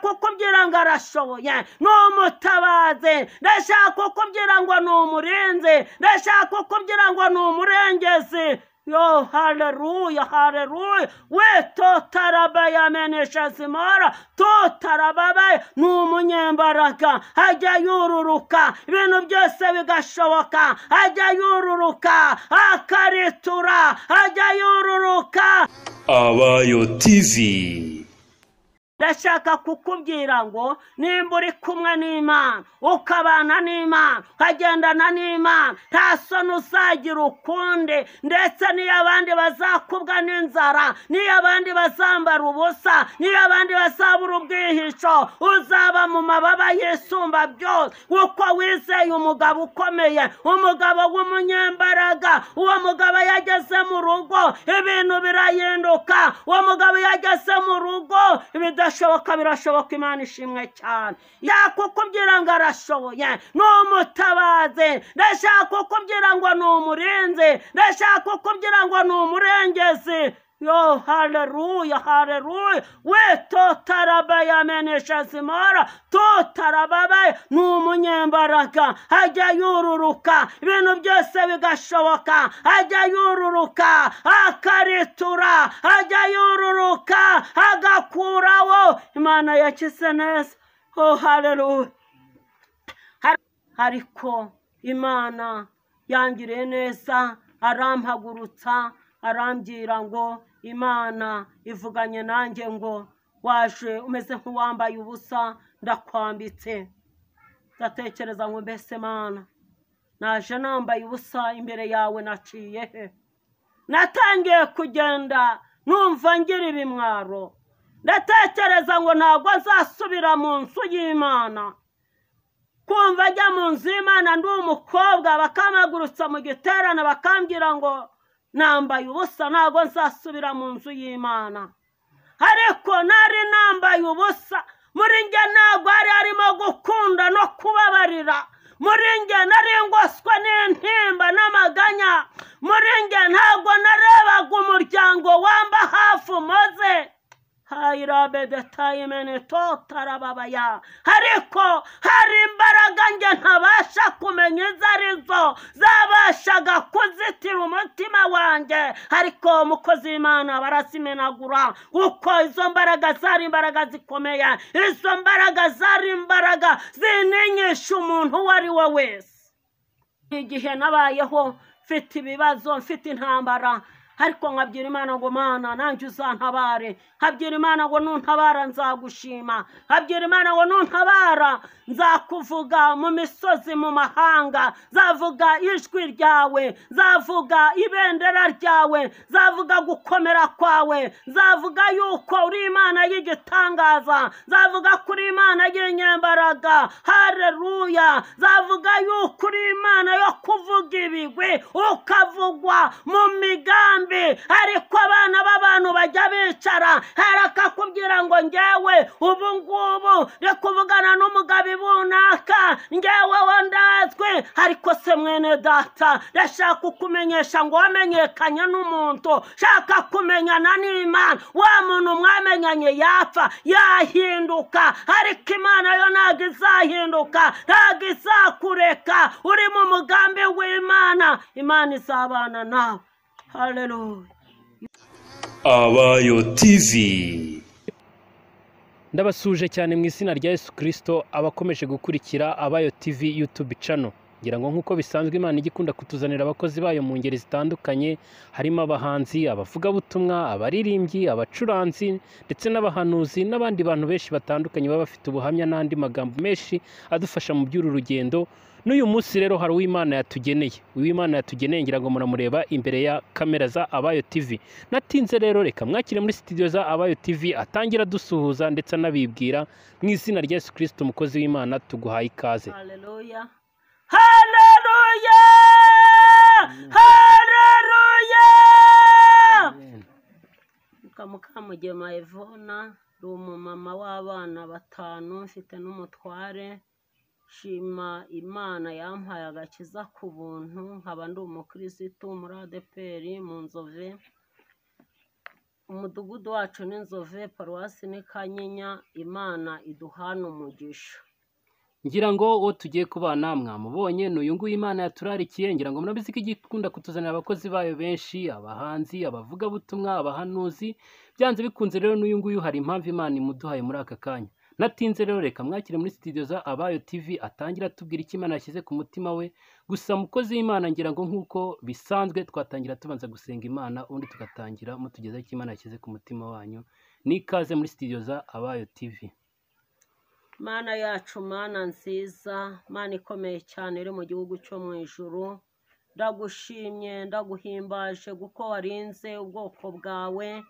kuko ugira ngo arashoboye n'umutabaze ndashaka uko ugira ngo ni umurinzi ndashaka uko ugira ngo ni umurengezi yo haleluya haleluya we totarabaye amenesha zimara totarababaye ni umunyembaraga ajya yururuka ibintu byose bigashoboka ajya yururuka akaritura ajya yururuka abayo tivi ndashaka kukubwira ngo nimba uri kumwe n'imana ukabana n'imana ukagendana n'imana nta soni uzagira ukunde ndetse n'iyo abandi bazakubwa n'inzara n'iyo abandi bazambara ubusa n'iyo abandi bazabura ubwihisho uzaba mu mababa yisumba byose kuko wizeye umugabo ukomeye umugabo w'umunyembaraga uwo mugabo yageze mu rugo ibintu birahinduka uwo mugabo yageze mu rugo ibidashoboka birashoboka birashoboka imana ishimwe cyane yakukubwira ngo arashoboye ni umutabazi ndashaka kukubwira ngo ni umurinzi ndashaka kukubwira ngo ni umurengezi yo haleluya haleluya we totarabaye amenesha zimara totarababaye ni umunyembaraga ajya yururuka ibintu byose bigashoboka ajya yururuka akaritura ajya yururuka agakuraho imana yakize neza oh haleluya ariko imana yangiriye neza arampagurutsa arambwira ngo imana ivuganye nanjye ngo waje umeze nk'uwambaye ubusa ndakwambitse ndatekereza ngo mbese mana naje nambaye ubusa imbere yawe naciye he natangiye kugenda numva ngira ibimwaro ndatekereza ngo ntabwo nzasubira mu nzu y'imana kumva ajya mu nzu y'imana ndi umukobwa bakamagurutsa mu giterane bakambwira ngo nambaye ubusa ntabwo nzasubira mu nzu y'imana ariko nari nambaye ubusa muri njye ntabwo hari harimo gukunda no kubabarira muri njye nari ngoswe n'intimba n'amaganya muri njye ntabwo narebaga umuryango wamba hafi umaze hayirabede tayimene totarababaya ariko hari imbaraga njye ntabasha kumenya izo ari zo zabashaga kuzitira umutima wanjye ariko umukozi w'imana barazimenagura kuko izo mbaraga zari imbaraga zikomeye izo mbaraga zari imbaraga ziningisha umuntu uwo ari we wese igihe nabayeho mfite ibibazo mfite intambara ariko nkabwira imana ngo mana nanjye uzantabare nkabwira imana ngo nuntabara nzagushima nkabwira imana ngo nuntabara nzakuvuga mu misozi mu mahanga nzavuga ijwi ryawe nzavuga ibendera ryawe nzavuga gukomera kwawe nzavuga yuko uri imana y'igitangaza nzavuga ko uri imana y'inyembaraga hareruya nzavuga yuko uri imana yo kuvuga ibigwi ukavugwa mu migambi nkambi ariko abana b'abantu bajya bicara arakakubwira ngo ngewe ubu ngubu ndi kuvugana n'umugabo runaka ngewe wo ndazwi ariko se mwene data ndashaka kukumenyesha ngo wamenyekanye n'umuntu shaka kumenyana n'imana wa muntu mwamenyanye yapfa yahinduka ariko imana yo ntabwo izahinduka ntabwo izakureka uri mu mugambi w'imana imana izabana nawe haleluya abayo tivi ndabasuje cyane mu izina rya yesu kirisito abakomeje gukurikira abayo tivi yutubi cano ngira ngo nk'uko bisanzwe imana ijya ikunda kutuzanira abakozi bayo mu ngeri zitandukanye harimo abahanzi abavugabutumwa abaririmbyi abacuranzi ndetse n'abahanuzi n'abandi bantu benshi batandukanye baba bafite ubuhamya n'andi magambo menshi adufasha mu by'uru rugendo n'uyu munsi rero hari uw'imana yatugeneye uw'imana yatugeneye ngira ngo muramureba imbere ya kamera za abayo tivi natinze rero reka mwakire muri sitidiyo za abayo tivi atangira adusuhuza ndetse anabibwira mu izina rya yesu kirisiti umukozi w'imana tuguhaye ikaze haleluya haleluya haleluya mukamugema evona ni umumama w'abana batanu mfite n'umutware shima imana yampaye agakiza ku buntu nkaba ndi umukirisitu muri adeperi mu nzove umudugudu wacu ni nzove paruwasi ni kanyinya imana iduhana umugisha ngira ngo uwo tugiye kubana mwamubonye ni uyu nguyu imana yaturarikiye ngira ngo murabizi ko ijya ikunda kutuzanira abakozi bayo benshi abahanzi abavugabutumwa abahanuzi byanze bikunze rero n'uyu nguyu hari impamvu imana imuduhaye muri aka kanya natinze rero reka mwakire muri sitidiyo za abayo tv atangira atubwira icyo imana yashyize ku mutima we gusa mukozi w'imana ngira ngo nk'uko bisanzwe twatangira tubanza gusenga imana ubundi tugatangira mutugezaho icyo imana yashyize ku mutima wanyu n'ikaze muri sitidiyo za abayo tv mana yacu mana nziza mana ikomeye cyane iri mu gihugu cyo mu ijuru ndagushimye ndaguhimbaje kuko warinze ubwoko bwawe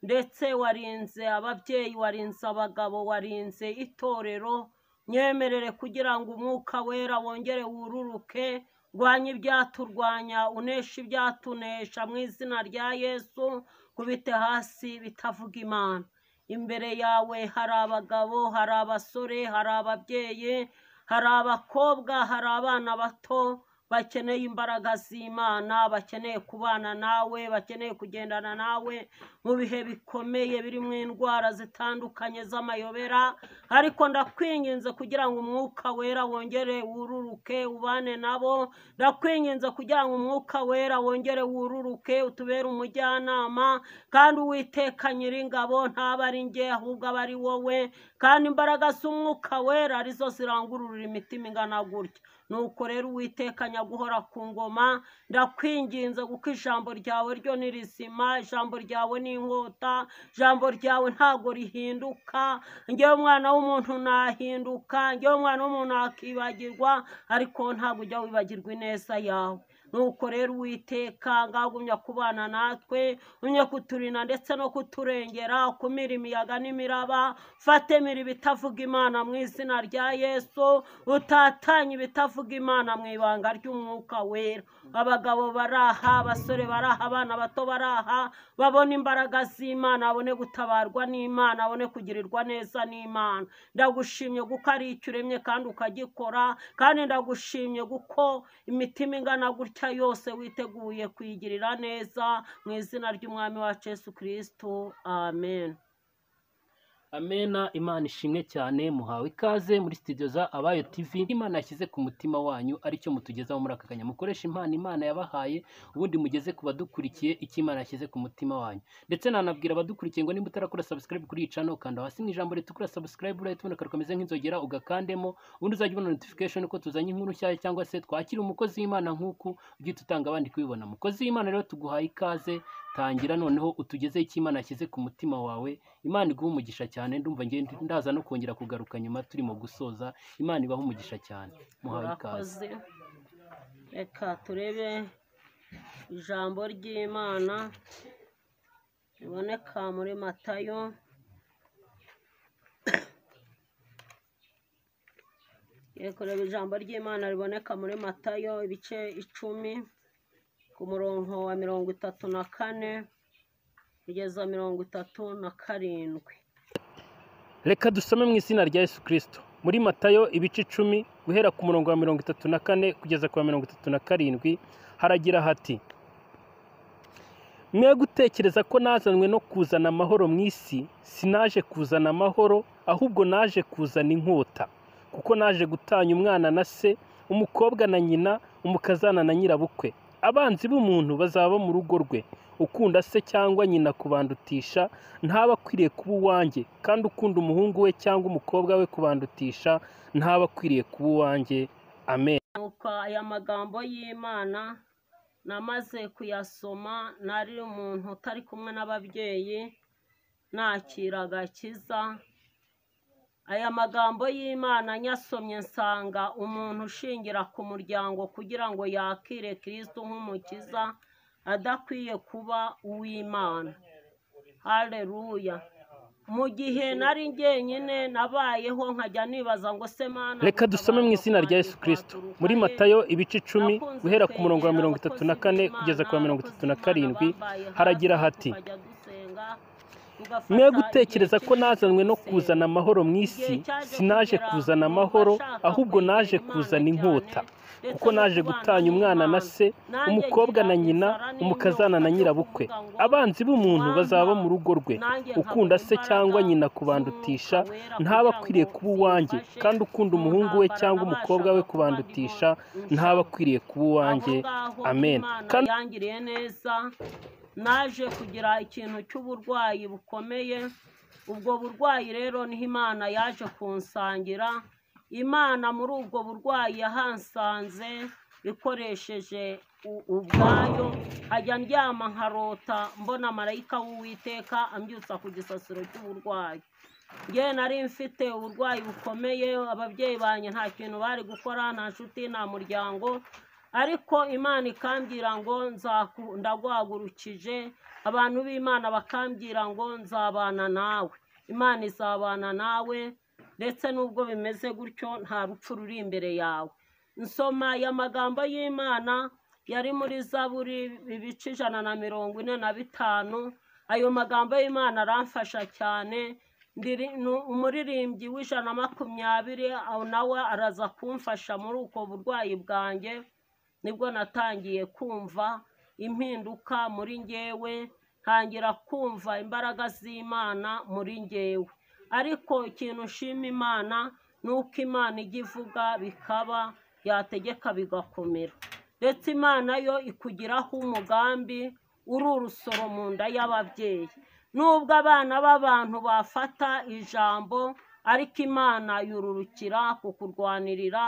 ndetse warinze ababyeyi warinze abagabo warinze itorero nyemerere kugira ngo umwuka wera wongere wururuke rwanye ibyaturwanya unesha ibyatunesha mu izina rya yesu kubite hasi bitavuga imana imbere yawe hari abagabo hari abasore hari ababyeyi hari abakobwa hari abana bato bakeneye imbaraga z'imana bakeneye kubana nawe bakeneye kugendana nawe mu bihe bikomeye birimo indwara zitandukanye z'amayobera ariko ndakwinginze kugira ngo umwuka wera wongere wururuke ubane nabo ndakwinginze kugira ngo umwuka wera wongere wururuke utubere umujyanama kandi uwiteka nyiringabo ntaba ari njye ahubwo aba ari wowe kandi imbaraga z'umwuka wera arizo zirangururira imitima ingana gutya nuko rero uwiteka nyaguhora ku ngoma ndakwinginze kuko ijambo ryawe ryo ni rizima ijambo ryawe ni inkota ijambo ryawe ntago rihinduka ngewe umwana w'umuntu nahinduka ngewe umwana w'umuntu akibagirwa ariko wowe ntabwo ujya wibagirwa ineza yawe nuko rero uwiteka ngagumya kubana natwe umye kuturinda ndetse no kuturengera ukumira imiyaga n'imiraba fatemira ibitavuga imana mu izina rya yesu utatanye ibitavuga imana mu ibanga ry'umwuka wera abagabo baraha abasore baraha abana bato baraha babona imbaraga z'imana babone gutabarwa n'imana babone kugirirwa neza n'imana ndagushimye kuko ari icyo uremye kandi ukagikora kandi ndagushimye kuko imitima ingana gutya imigisha yose witeguye kuyigirira neza mu izina ry'umwami wacu Yesu kirisito amen amena imana ishimwe cyane muhawe ikaze muri sitidiyo za abayo tivi imana yashyize ku mutima wanyu aricyo mutugezaho muri aka kanya mukoresha impano imana yabahaye ubundi mugeze ku badukurikiye icyo imana yashyize ku mutima wanyu ndetse nanabwira abadukurikiye ngo nimba utarakora sabusikarayibu kuri iyi cano ukanda hasi mu ijambo ritukura sabusikarayibu urahita ubona akantu kameze nk'inzogera ugakandemo ubundi uzajya ubona notifikashoni ko tuzanye inkuru nshyashya cyangwa se twakira umukozi w'imana nk'uku ugihita utanga abandi kubibona mukozi w'imana rero tuguhaye ikaze tangira noneho utugezeho icyo imana yashyize ku mutima wawe imana iguha umugisha cyane ndumva ngenda ndaza no kongera kugaruka nyuma turimo gusoza imana ibaha umugisha cyane muhawe ikaze murakoze reka turebe ijambo ry'imana riboneka muri matayo Tugiye kureba ijambo ry'imana riboneka muri matayo ibice icumi ku murongo wa mirongo itatu na kane kugeza mirongo itatu na karindwi reka dusome mu izina rya yesu kirisito muri matayo ibice icumi guhera ku murongo wa mirongo itatu na kane kugeza ku wa mirongo itatu na karindwi haragira hati mwe gutekereza ko nazanwe no kuzana amahoro mu isi sinaje kuzana amahoro ahubwo naje kuzana inkota kuko naje gutanya umwana na se umukobwa na nyina umukazana na nyirabukwe abanzi b'umuntu bazaba mu rugo rwe ukunda se cyangwa nyina kubandutisha ntaba akwiriye kuba uwanjye kandi ukunda umuhungu we cyangwa umukobwa we kubandutisha ntaba akwiriye kuba uwanjye amen nuko aya magambo y'imana namaze kuyasoma nari umuntu utari kumwe n'ababyeyi nakiraga akiza aya magambo y'imana nyasomye nsanga umuntu ushingira ku muryango kugira ngo yakire kirisito nk'umukiza adakwiye kuba uw'imana hareruya mu gihe nari jyenyine nabayeho nkajya nibaza ngo se mana reka dusome mu izina rya yesu kirisito muri matayo ibice icumi guhera ku murongo wa mirongo itatu na kane kugeza ku wa mirongo itatu na karindwi haragira hati mwe gutekereza ko nazanwe no kuzana amahoro mu isi sinaje kuzana amahoro ahubwo naje kuzana inkota kuko naje gutanya umwana na se umukobwa na nyina umukazana na nyirabukwe abanzi b'umuntu bazaba mu rugo rwe ukunda se cyangwa nyina kubandutisha ntaba akwiriye kuba uwanjye kandi ukunda umuhungu we cyangwa umukobwa we kubandutisha ntaba akwiriye kuba uwanjye amen kandi yangiriye neza naje kugira ikintu cy'uburwayi bukomeye ubwo burwayi rero niho imana yaje kunsangira imana muri ubwo burwayi yahansanze ikoresheje u- ubwayo hajya ndyama nkarota mbona marayika w'uwiteka ambyutsa ku gisasiro cy'uburwayi ngewe nari mfite uburwayi bukomeye ababyeyi banjye nta kintu bari gukora nta nshuti nta muryango ariko imana ikambwira ngo nzaku- ndaguhagurukije abantu b'imana bakambwira ngo nzabana nawe imana izabana nawe ndetse n'ubwo bimeze gutyo nta rupfu ruri imbere yawe nsoma amagambo y'imana yari muri zaburi ibice ijana na mirongo ine na bitanu ayo magambo y'imana aramfasha cyane Ndiri- nu- umuririmbyi w'ijana na makumyabiri aho nawe araza kumfasha muri ubwo burwayi bwanjye nibwo natangiye kumva impinduka muri ngewe ntangira kumva imbaraga z'imana muri ngewe ariko ikintu nshima imana ni uko imana ijya ivuga bikaba yategeka bigakomera ndetse imana yo ikugiraho umugambi uri urusoro mu nda y'ababyeyi nubwo abana b'abantu bafata ijambo ariko imana yururukira kukurwanirira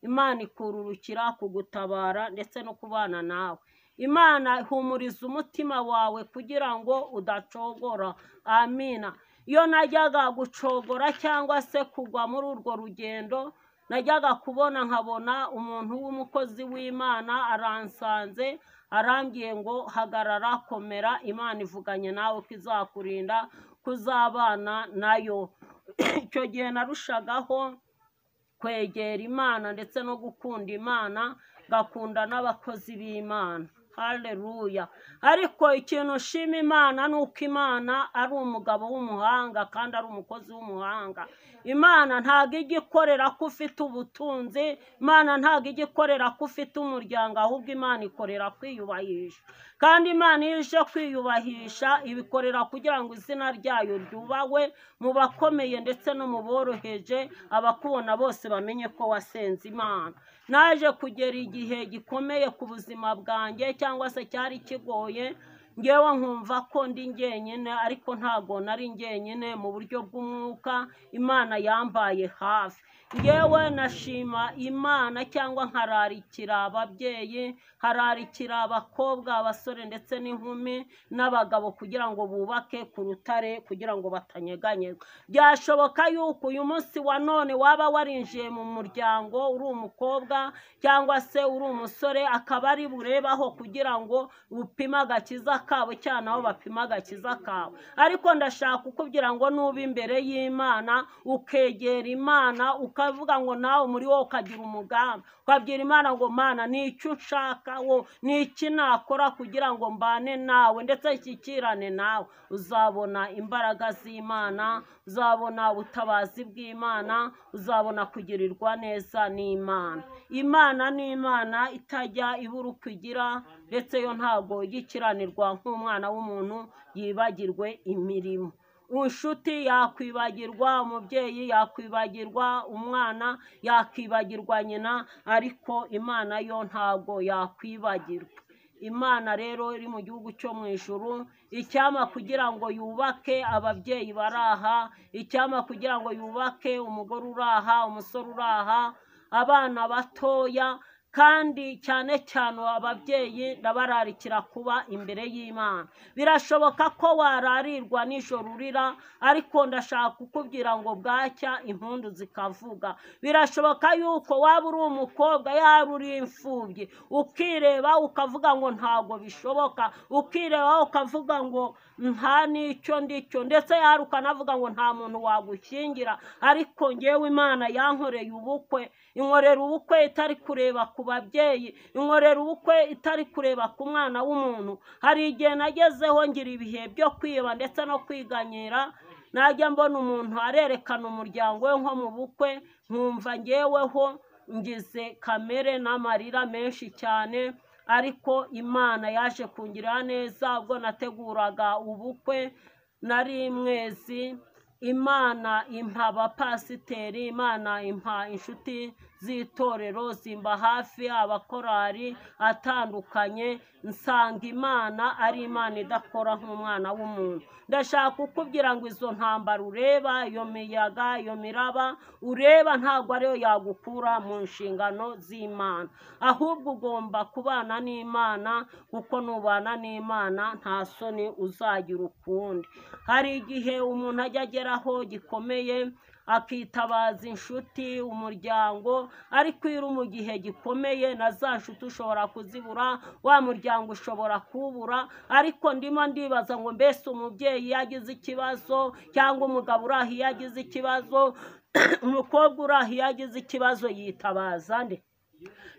imana ikururukira kugutabara ndetse no kubana nawe imana ihumuriza umutima wawe kugira ngo udacogora amina iyo najyaga gucogora cyangwa se kugwa muri urwo rugendo najyaga kubona nkabona umuntu w'umukozi w'imana aransanze arambwiye ngo hagarara komera imana ivuganye nawe ko izakurinda kuzabana nayo icyo gihe narushagaho kwegera imana ndetse no gukunda imana ngakunda n'abakozi b'imana hareruya ariko ikintu nshima imana ni uko imana ari umugabo w'umuhanga kandi ari umukozi w'umuhanga imana ntabwo ijya ikorera ko ufite ubutunzi imana ntabwo ijya ikorera ko ufite umuryango ahubwo imana ikorera kwiyubahisha kandi imana iyo ije kwiyubahisha ibikorera kugira ngo izina ryayo ryubahwe mu bakomeye ndetse no mu boroheje abakubona bose bamenye ko wasenze imana naje kugera igihe gikomeye ku buzima bwanjye cyangwa se cyari kigoye ngewe nkumva ko ndi njyenyine ariko ntago nari njyenyine mu buryo bw'umwuka imana yambaye hafi ngewe nashima imana cyangwa nkararikira ababyeyi hararikira abakobwa abasore ndetse n'inkumi n'abagabo kugira ngo bubake ku rutare kugira ngo batanyeganyega byashoboka yuko uyu munsi wa none waba warinjiye mu muryango uri umukobwa cyangwa se uri umusore akaba ari burebaho kugira ngo upime agakiza kabo cyangwa nabo bapime agakiza kabo ariko ndashaka kukubwira ngo nuba imbere y'imana ukegera imana ukavuga ngo nawe muri wowe ukagira umugambi ukabwira imana ngo mana ni icyo unshaka wo ni iki nakora kugira ngo mbane nawe ndetse nshyikirane nawe uzabona imbaraga z'imana uzabona ubutabazi bw'imana uzabona kugirirwa neza n'imana imana ni imana itajya ibura uko igira ndetse yo ntabwo yikiranirwa nk'umwana w'umuntu yibagirwe imirimo inshuti yakwibagirwa umubyeyi yakwibagirwa umwana yakwibagirwa nyina ariko imana yo ntabwo yakwibagirwa imana rero iri mu gihugu cyo mu ijuru icyama kugira ngo yubake ababyeyi baraha icyama kugira ngo yubake umugore uraha umusore uraha abana batoya kandi cyane cyane ababyeyi ndabararikira kuba imbere y'imana birashoboka ko wararirwa nijoro urira ariko ndashaka kukubwira ngo bwacya impundu zikavuga birashoboka yuko waba uri umukobwa yaba uri imfubyi ukireba ukavuga ngo ntabwo bishoboka ukireba ukavuga ngo nta n'icyo ndicyo ndetse yari ukanavuga ngo nta muntu wagushyingira ariko ngewe imana yankoreye ubukwe inkorera ubukwe itari kureba ku ku babyeyi inkorera ubukwe itari kureba ku mwana w'umuntu hari igihe nagezeho ngira ibihe byo kwiba ndetse no kwiganyira najya mbona umuntu arerekana umuryango we nko mu bukwe nkumva ngeweho ngize kamere n'amarira menshi cyane ariko imana yaje kungira neza ubwo nateguraga ubukwe nari mwezi imana impa abapasiteri imana impa inshuti z'itorero zimba hafi abakorari atandukanye nsanga imana ari imana idakora nk'umwana w'umuntu ndashaka kukubwira ngo izo ntambara ureba iyo miyaga iyo miraba ureba ntabwo ariyo yagukura mu nshingano z'imana ahubwo ugomba kubana n'imana kuko nubana n'imana nta soni uzagira ukundi hari igihe umuntu ajya ageraho gikomeye akitabaza inshuti umuryango ariko iyo uri mu gihe gikomeye na za nshuti ushobora kuzibura wa muryango ushobora kuwubura ariko ndimo ndibaza ngo mbese umubyeyi iyo agize ikibazo cyangwa umugabo uri aho iyo agize ikibazo umukobwa uri aho iyo agize ikibazo yitabaza nde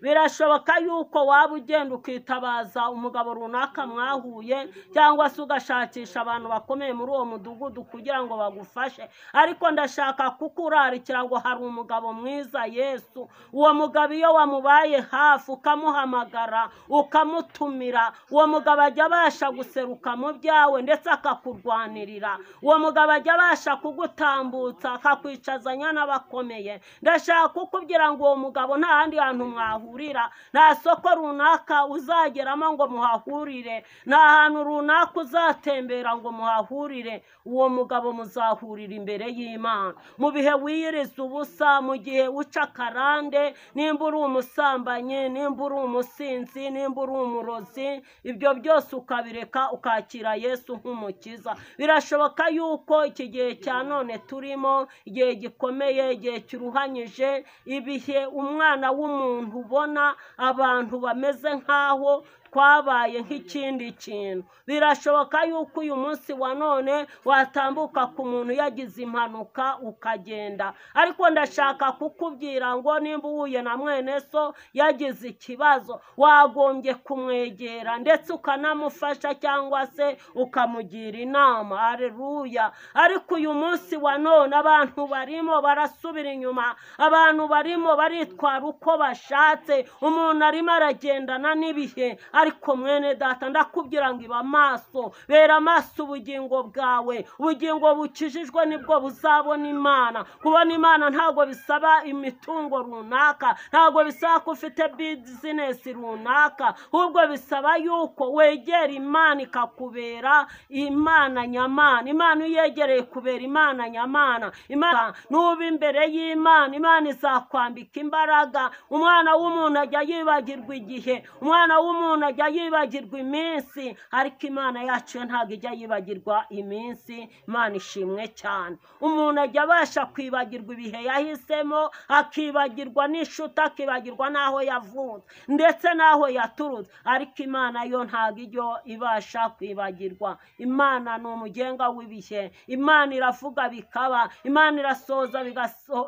birashoboka yuko waba ugenda ukitabaza umugabo runaka mwahuye cyangwa se ugashakisha abantu bakomeye muri uwo mudugudu kugira ngo bagufashe ariko ndashaka kukurarikira ngo hari umugabo mwiza yesu uwo mugabo iyo wamubaye hafi ukamuhamagara ukamutumira uwo mugabo ajya abasha guseruka mu byawe ndetse akakurwanirira uwo mugabo ajya abasha kugutambutsa akakwicazanya n'abakomeye ndashaka kukubwira ngo uwo mugabo nta handi hantu mwahurira nta soko runaka uzageramo ngo muhahurire nta hantu runaka uzatembera ngo muhahurire uwo mugabo muzahurira imbere y'imana mu bihe wiyiriza ubusa mu gihe uca akarande nimba uri umusambanyi nimba uri umusinzi nimba uri umurozi ibyo byose ukabireka ukakira yesu nk'umukiza birashoboka yuko iki gihe cya none turimo igihe gikomeye igihe kiruhanyije ibihe umwana w'umuntu ubona abantu bameze nk'aho twabaye nk'ikindi kintu birashoboka yuko uyu munsi wa none watambuka ku muntu yagize impanuka ukagenda ariko ndashaka kukubwira ngo nimba uhuye na mwene so yagize ikibazo wagombye kumwegera ndetse ukanamufasha cyangwa se ukamugira inama areruya ariko uyu munsi wa none abantu barimo barasubira inyuma abantu barimo baritwara uko bashatse umuntu arimo aragendana n'ibihe ariko mwene data ndakubwira ngo iba amaso bera amaso ubugingo bwawe ubugingo bukijijwe nibwo buzabona imana kubona imana ntabwo bisaba imitungo runaka ntabwo bisaba ko ufite bizinesi runaka ahubwo bisaba yuko wegera imana ikakubera imana nyamana imana iyo uyegereye kubera imana nyamana imana nuba imbere y'imana imana izakwambika imbaraga umwana w'umuntu ajya yibagirwa igihe umwana w'umuntu umuntu ajya yibagirwa iminsi ariko imana yacu yo ntabwo ijya yibagirwa iminsi imana ishimwe cyane umuntu ajya abasha kwibagirwa ibihe yahisemo akibagirwa n'inshuti akibagirwa n'aho yavutse ndetse n'aho yaturutse ariko imana yo ntabwo ijya ibasha kwibagirwa imana ni umugenga w'ibihe imana iravuga bikaba imana irasoza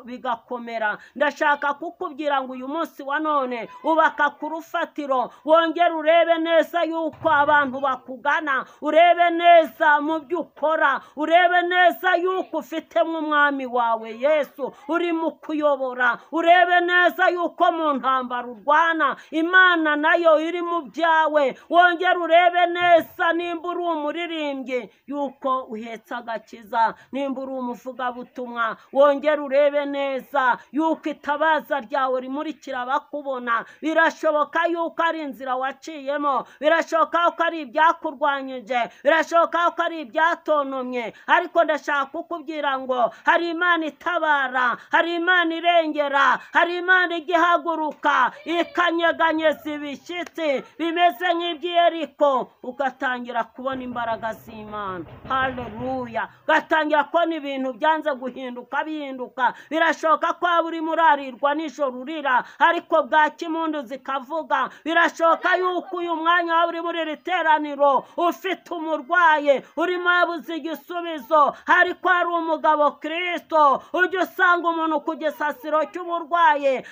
bigakomera ndashaka kukubwira ngo uyu munsi wa none ubaka ku rufatiro wongere urebe neza yuko abantu bakugana urebe neza mu byo ukora urebe neza yuko ufite nk'umwami wawe yesu urimo kuyobora urebe neza yuko mu ntambaro urwana imana nayo iri mu byawe wongere urebe neza nimba uri umuririmbyi yuko uhetse agakiza nimba uri umuvugabutumwa wongere urebe neza yuko itabaza ryawe rimurikira bakubona birashoboka yuko ari inzira waciyemo birashoboka ko ari ibyakurwanyije birashoboka ko ari ibyatonumye ariko ndashaka kukubwira ngo hari imana itabara hari imana irengera hari imana igihaguruka ikanyeganyeza ibishyitsi bimeze nk'iby'iyeriko ugatangira kubona imbaraga z'imana haleluya ugatangira kubona ibintu byanze guhinduka bihinduka birashoboka ko waba urimo urarirwa nijoro urira ariko bwaki impundu zikavuga birashoboka yuko ko uyu mwanya waba uri muri iri teraniro ufite umurwayi urimo yabuze igisubizo ariko hari umugabo kirisito ujya usanga umuntu ku gisasiro cy'uburwayi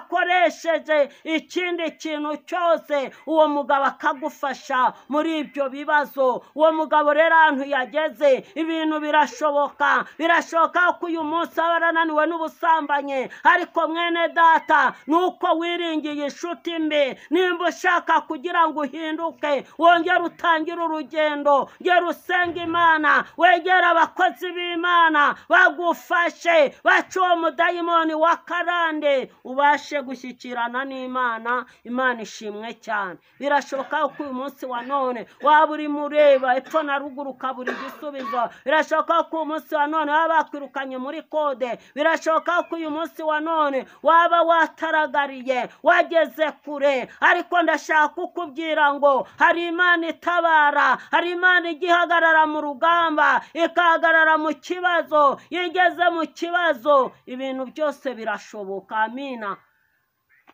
adakoresheje ikindi kintu cyose uwo mugabo akagufasha muri ibyo bibazo uwo mugabo rero ahantu yageze ibintu birashoboka birashoboka ko uyu munsi aba arananiwe n'ubusambanyi ariko mwene data ni uko wiringiye inshuti mbi nimba ushaka kugira ngo uhinduke wongere utangire urugendo gera usenga imana wegera abakozi b'imana bagufashe bace uwo mudayimoni wa karande ubashe gushyikirana n'imana imana ishimwe cyane birashoboka ko uyu munsi wa none waba urimo ureba epfo na ruguru ukabura igisubizo birashoboka ko uyu munsi wa none waba wakwirukanye muri kode birashoboka ko uyu munsi wa none waba wataragariye wageze kure ariko ndashaka kukubwira ngo hari imana itabara hari imana igihagarara mu rugamba ikahagarara mu kibazo iyo igeze mu kibazo ibintu byose birashoboka amina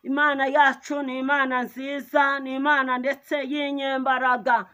imana yacu ni imana nziza ni imana ndetse y'inyembaraga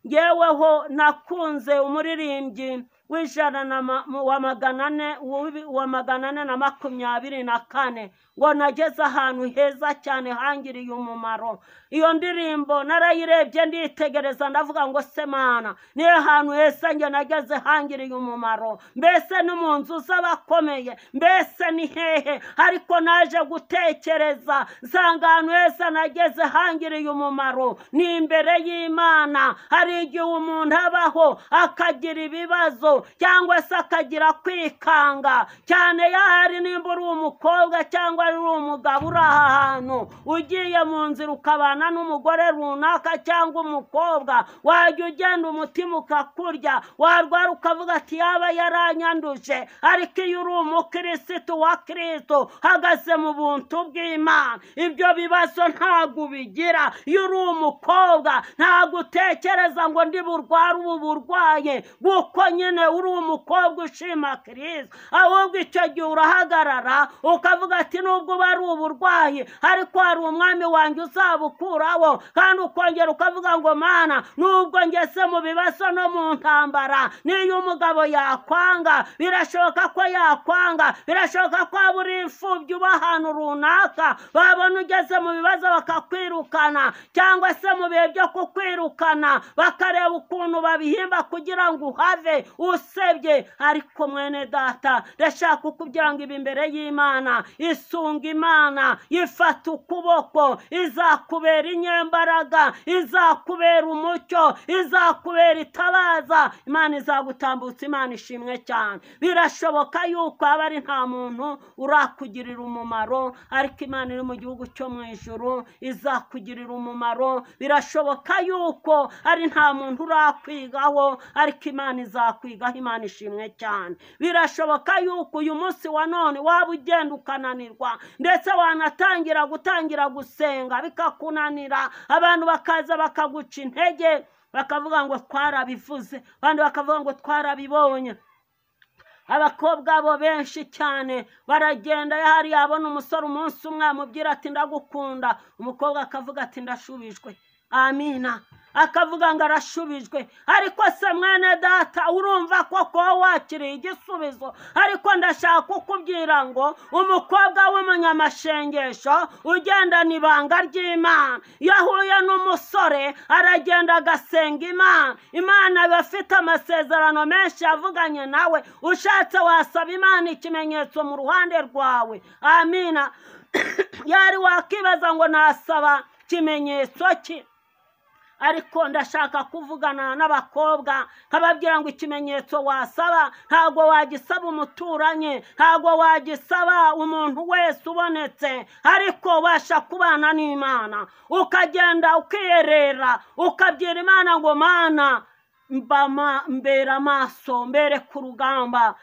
yeweho nakunze umuririmbyi w'ijana na ma- mu- wa magana ane w'ubi- wa magana ane na makumyabiri na kane ngo nageze ahantu heza cyane hangiriye umumaro iyo ndirimbo narayirebye nditegereza ndavuga ngo se mana niyo hantu heza njye nageze hangiriye umumaro mbese no mu nzu z'abakomeye mbese ni hehe ariko naje gutekereza nsanga ahantu heza nageze hangiriye umumaro ni imbere y'imana hari igihe umuntu abaho akagira ibibazo cyangwa se akagira kwikanga cyane yahari nimba uri umukobwa cyangwa ari umugabo uri aha hantu ugiye mu nzira ukabana n'umugore runaka cyangwa umukobwa wajya ugenda umutima ukakurya warwara ukavuga ati yaba yaranyanduje ariko iyo uri umukirisitu wa kirisito hagaze mu buntu bw'imana ibyo bibazo ntabwo ubigira iyo uri umukobwa ntabwo utekereza ngo ndi burware ubu burwaye kuko nyine uri umukobwa ushima kirisi ahubwo icyo gihe urahagarara ukavuga ati nubwo uba ari uburwayi ariko hari umwami wanjye uzabukuraho kandi ukongera ukavuga ngo mana nubwo ngeze mu bibazo no mu ntambara n'iyo umugabo yakwanga birashoboka ko yakwanga birashoboka ko waba uri imfubyi uba ahantu runaka babona ugeze mu bibazo bakakwirukana cyangwa se mu bihe byo kukwirukana bakareba ukuntu babihimba kugira ngo uhave usebye ariko mwene data ndashaka kukubwira ngo ibi imbere y'imana isunga imana ifata ukuboko izakubera inyembaraga izakubera umucyo izakubera itabaza imana izagutambutsa imana ishimwe cyane birashoboka yuko aba ari nta muntu urakugirira umumaro ariko imana iri mu gihugu cyo mu ijuru izakugirira umumaro birashoboka yuko ari nta muntu urakwigaho ariko imana izakwigaho imana ishimwe cyane birashoboka yuko uyu munsi wa none waba ugenda ukananirwa ndetse wanatangira gutangira gusenga bikakunanira abantu bakaza bakaguca intege bakavuga ngo twarabivuze abandi bakavuga ngo twarabibonye abakobwa bo benshi cyane baragenda yahari yabona umusore umunsi umwe amubwira ati ndagukunda umukobwa akavuga ati ndashubijwe amina akavuga ngo arashubijwe ariko se mwene data urumva ko kuba wakiriye igisubizo ariko ndashaka kukubwira ngo umukobwa w'umunyamashyengesho ugendana ibanga ry'imana iyo ahuye n'umusore aragenda agasenga imana imana iba ifite amasezerano menshi yavuganye nawe ushatse wasaba imana ikimenyetso mu ruhande rwawe amina yari wakibaza ngo nasaba ikimenyetso ki ariko ndashaka kuvugana n'abakobwa nkababwira ngo ikimenyetso wasaba ntabwo wagisaba umuturanyi ntabwo wagisaba umuntu wese ubonetse ariko ubasha kubana n'imana ukagenda ukiyerera ukabwira imana ngo mana mbama mbera amaso mbere ku rugamba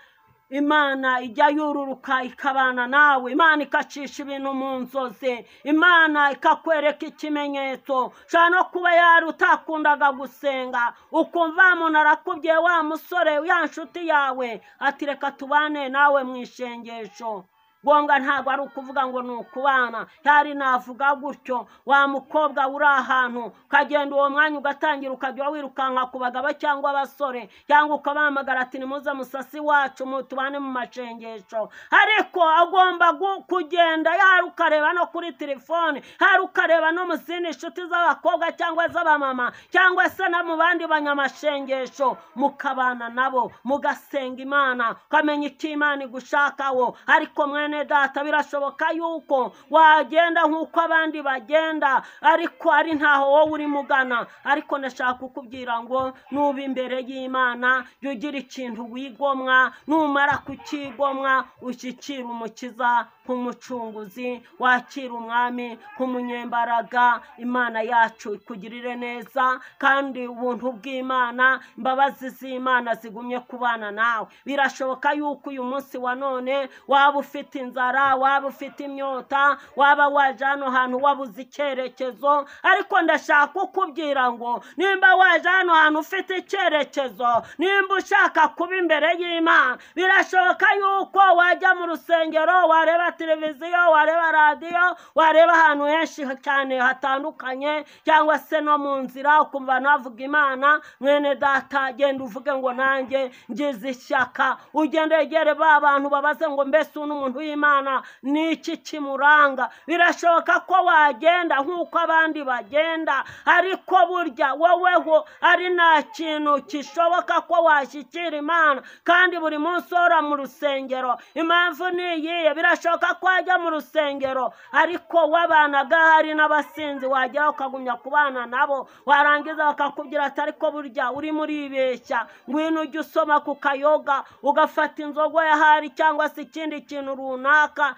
imana ijya yururuka ikabana nawe imana ikacisha ibintu mu nzozi imana ikakwereka ikimenyetso ushobora no kuba yari utakundaga gusenga ukumva wa muntu arakubwiye wa musore ya nshuti yawe ati reka tubane nawe mu ishengesho ngombwa ntabwo ari ukuvuga ngo ni ukubana yari navuga gutyo wa mukobwa uri ahantu ukagenda uwo mwanya ugatangira ukajya wirukanka ku bagabo cyangwa abasore cyangwa ukabahamagara ati nimuze musasi wacu mu tubane mu macengesho ariko agomba gu- kugenda yari ukareba no kuri telefone hari ukareba no mu zindi nshuti z'abakobwa cyangwa z'abamama cyangwa se no mu bandi banyamashengesho mukabana nabo mugasenga imana ukamenya icyo imana igushakaho ariko mwene data birashoboka yuko wagenda nk'uko abandi bagenda ariko ari ntaho wowe urimo ugana ariko ndashaka kukubwira ngo nuba imbere y'imana jya ugira ikintu wigomwa numara kukigomwa ushyikira umukiza nk'umucunguzi wakira umwami nk'umunyembaraga imana yacu ikugirire neza kandi ubuntu bw'imana imbabazi z'imana zigumye kubana nawe birashoboka yuko uyu munsi wa none waba ufite inzara waba ufite imyota waba waje hano hantu wabuze icyerekezo ariko ndashaka kukubwira ngo nimba waje hano hantu ufite icyerekezo nimba ushaka kuba imbere y'imana birashoboka yuko wajya mu rusengero wareba televiziyo wareba radiyo wareba ahantu henshi cyane hatandukanye cyangwa se no mu nzira ukumva navuga imana mwene data genda uvuge ngo nanjye ngize ishyaka ugende yegere ba bantu babaze ngo mbese uyu ni umuntu w'imana ni iki kimuranga birashoboka ko wagenda nk'uko abandi bagenda ariko burya woweho ari nta kintu kishoboka ko washyikira imana kandi buri munsi uhora mu rusengero impamvu ni iyihe birashoboka ko wajya mu rusengero ariko wabanaga hari n'abasinzi wagera ukagumya kubana nabo warangiza bakakubwira ati ariko burya urimo uribeshya ngwino ujye usoma ku kayoga ugafata inzoga yahari cyangwa se ikindi kintu runaka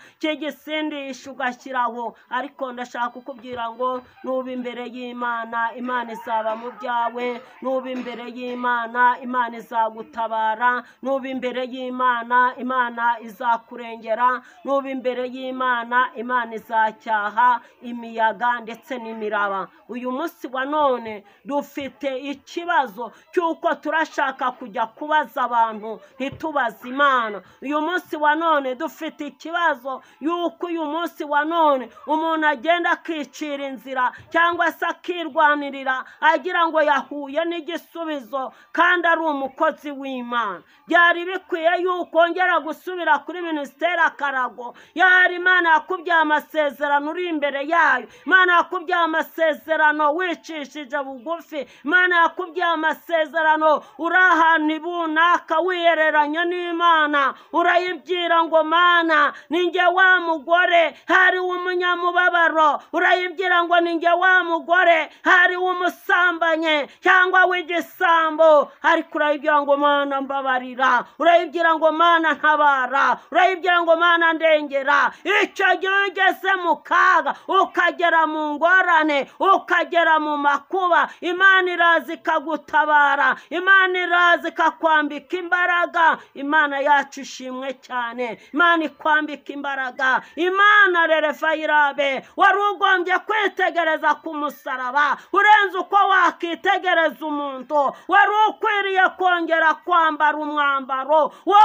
cy'igisindisha ugashyiraho ariko ndashaka kukubwira ngo nuba imbere y'imana imana izaba mu byawe nuba imbere y'imana imana izagutabara nuba imbere y'imana imana izakurengera nuba imbere y'imana imana izacyaha imiyaga ndetse n'imiraba uyu munsi wa none dufite ikibazo cy'uko turashaka kujya kubaza abantu ntitubaze imana uyu munsi wa none dufite ikibazo y'uko uyu munsi wa none umuntu agenda akicira inzira cyangwa se akirwanirira agira ngo yahuye n'igisubizo kandi ari umukozi w'imana byari bikwiye yuko wongera gusubira kuri minisiteri akarago yari imana yakubyaye amasezerano uri imbere yayo imana yakubyaye amasezerano wicishije bugufi imana yakubyaye amasezerano uri ahantu runaka wihereranya n'imana urayibwira ngo mana ninjye wa mugore hari umunyamubabaro urayibwira ngo ninjye wa mugore hari umusambanye cyangwa w'igisambo ariko urayibwira ngo mana mbabarira urayibwira ngo mana ntabara urayibwira ngo mana ndengera icyo gihe ugeze mu kaga ukagera mu ngorane ukagera mu makuba imana iraza ikagutabara imana iraza ikakwambika imbaraga imana yacu ishimwe cyane imana ikwambika imbaraga imana rerefayirabe wari ugombye kwitegereza ku musaraba urenze uko wakitegereza umuntu wari ukwiriye kongera kwambara umwambaro wo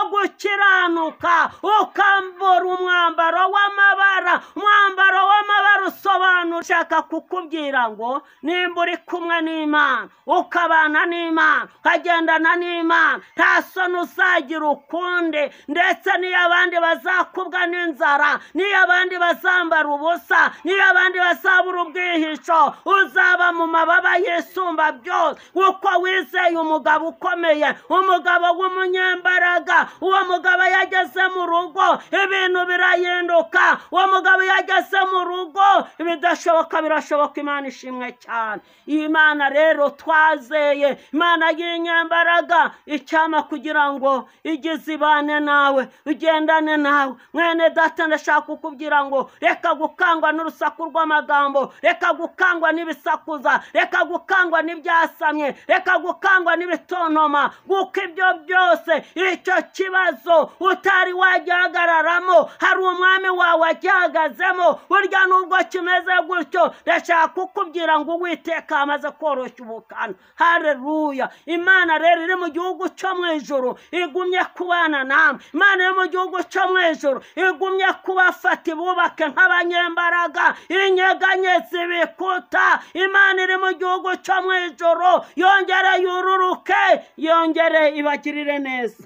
gukiranuka ukambura umwambaro w'amabara umwambaro w'amabara usobanura ushaka kukubwira ngo nimba uri kumwe n'imana ukabana n'imana ukagendana n'imana nta soni uzagira ukundi ndetse n'iyo abandi bazakubwa n'inzara n'iyo abandi bazambara ubusa n'iyo abandi bazabura ubwihisho uzaba mu mababa yisumba byose kuko wizeye umugabo ukomeye umugabo w'umunyembaraga uwo mugabo iyo ageze mu rugo ibintu birahinduka uwo mugabo iyo ageze mu rugo ibidashoboka birashoboka imana ishimwe cyane iyi mana rero twazeye imana y'inyembaraga icyama kugira ngo igeze ibane nawe ugendane nawe mwene data ndashaka kukubwira ngo reka gukangwa n'urusaku rw'amagambo reka gukangwa n'ibisakuza reka gukangwa n'ibyasamye reka gukangwa n'ibitontoma kuko ibyo byose icyo kibazo utari wagihagararamo hari umwami wawe agihagazemo burya nubwo kimeze gutya gutyo ndashaka kukubwira ngo uwiteka amaze koroshya ubukana hareruya imana rero iri mu gihugu cyo mu ijoro igumye kubana namwe imana iri mu gihugu cyo mu ijoro igumye kubafata ibubake nk'abanyembaraga inyeganyezi ibikuta imana iri mu gihugu cyo mu ijoro yongere yururuke yongere ibagirire neza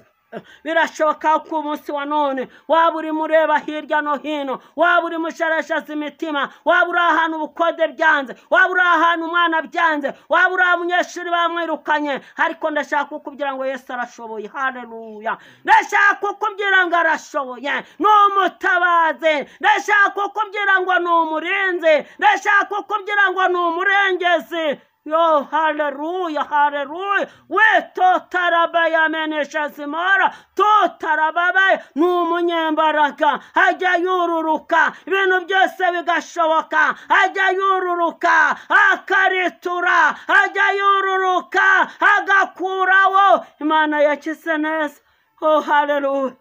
birashoboka ko umunsi wa none waba urimo ureba hirya no hino waba urimo usharashaza imitima waba uri ahantu ubukode byanze waba uri ahantu umwana byanze waba uri abanyeshuri bamwirukanye ariko ndashaka kukubwira ngo yesu arashoboye hareruya ndashaka kukubwira ngo arashoboye ni umutabazi ndashaka kukubwira ngo ni umurinzi ndashaka kukubwira ngo ni umurengezi Yo, haleluya, haleluya. We totarabaya menesha simara, totarababaya ni umunyembaraga. Ajya yururuka, ibintu byose bigashoboka. Ajya yururuka, akaritura, ajya yururuka, agakuraho. Imana yakize neza. Oh, haleluya.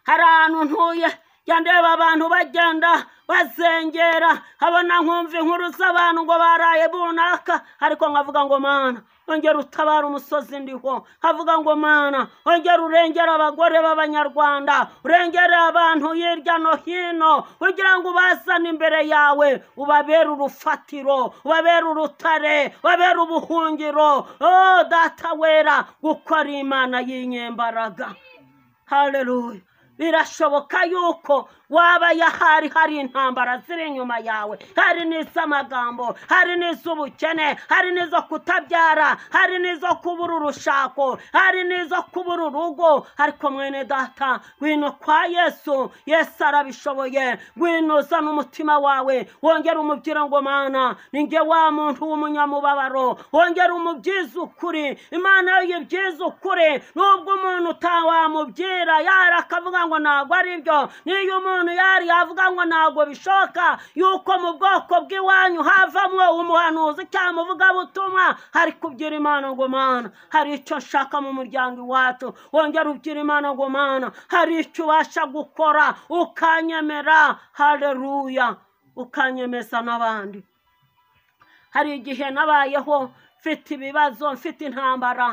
Hari ahantu ntuye, yandeba abantu bagenda basengera abona nkumva inkuru z'abantu ngo baraye bunaka ariko nkavuga ngo mana ongera utabara umusozi ndiho avuga ngo mana ongera urengere abagore b'abanyarwanda urengere abantu hirya no hino kugira ngo ubazane imbere yawe ubabere urufatiro ubabere urutare ubabere ubuhungiro oh data wera gukora imana y'inyembaraga haleluya birashoboka yuko waba yahari hari intambara ziri inyuma yawe hari n'iz'amagambo hari n'iz'ubukene hari n'izo kutabyara hari n'izo kubura urushako hari n'izo kubura urugo ariko mwene data ngwino kwa yesu yesu arabishoboye ngwino uzana umutima wawe wongere umubwira ngo mana ni nge wa muntu w'umunyamubabaro wongere umubyize ukuri imana iyo uyibyize ukuri nubwo umuntu utawamubwira yari akavuga ngo ntabwo ari byo n'iyo umuntu yari yavuga ngo ntabwo bishoboka yuko mu bwoko bw'iwanyu havamwo umuhanuzi cyangwa umuvugabutumwa hari kubyira imana ngo mana hari icyo nshaka mu muryango iwacu wongera ubyira imana ngo mana hari icyo ubasha gukora ukanyemera hareruya ukanyemeza n'abandi hari igihe nabayeho mfite ibibazo mfite intambara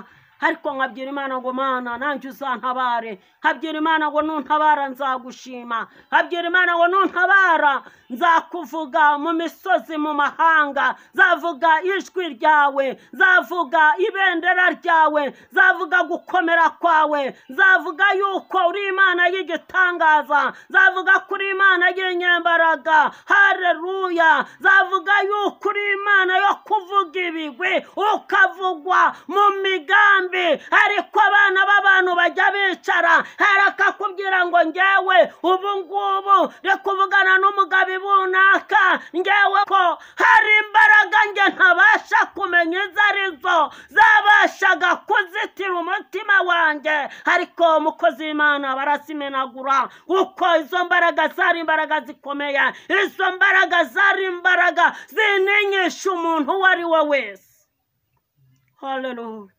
ariko nkabyira imana ngo mana nanjye uzantabare nkabyira imana ngo nuntabara nzagushima nkabyira imana ngo nuntabara nzakuvuga mu misozi mu mahanga nzavuga ijwi ryawe nzavuga ibendera ryawe nzavuga gukomera kwawe nzavuga yuko uri imana y'igitangaza nzavuga ko uri imana y'inyembaraga hareruya nzavuga yuko uri imana yo kuvuga ibigwi ukavugwa mu migambi yombi ariko abana b'abantu bajya bicara arakakubwira ngo ngewe ubu ngubu ndi kuvugana n'umugabo runaka ngewe ko hari imbaraga nge ntabasha kumenya izo ari zo zabashaga kuzitira umutima wanjye ariko umukozi w'imana barazimenagura kuko izo mbaraga zari imbaraga zikomeye izo mbaraga zari imbaraga zininyisha umuntu uwo ari we wese Hallelujah.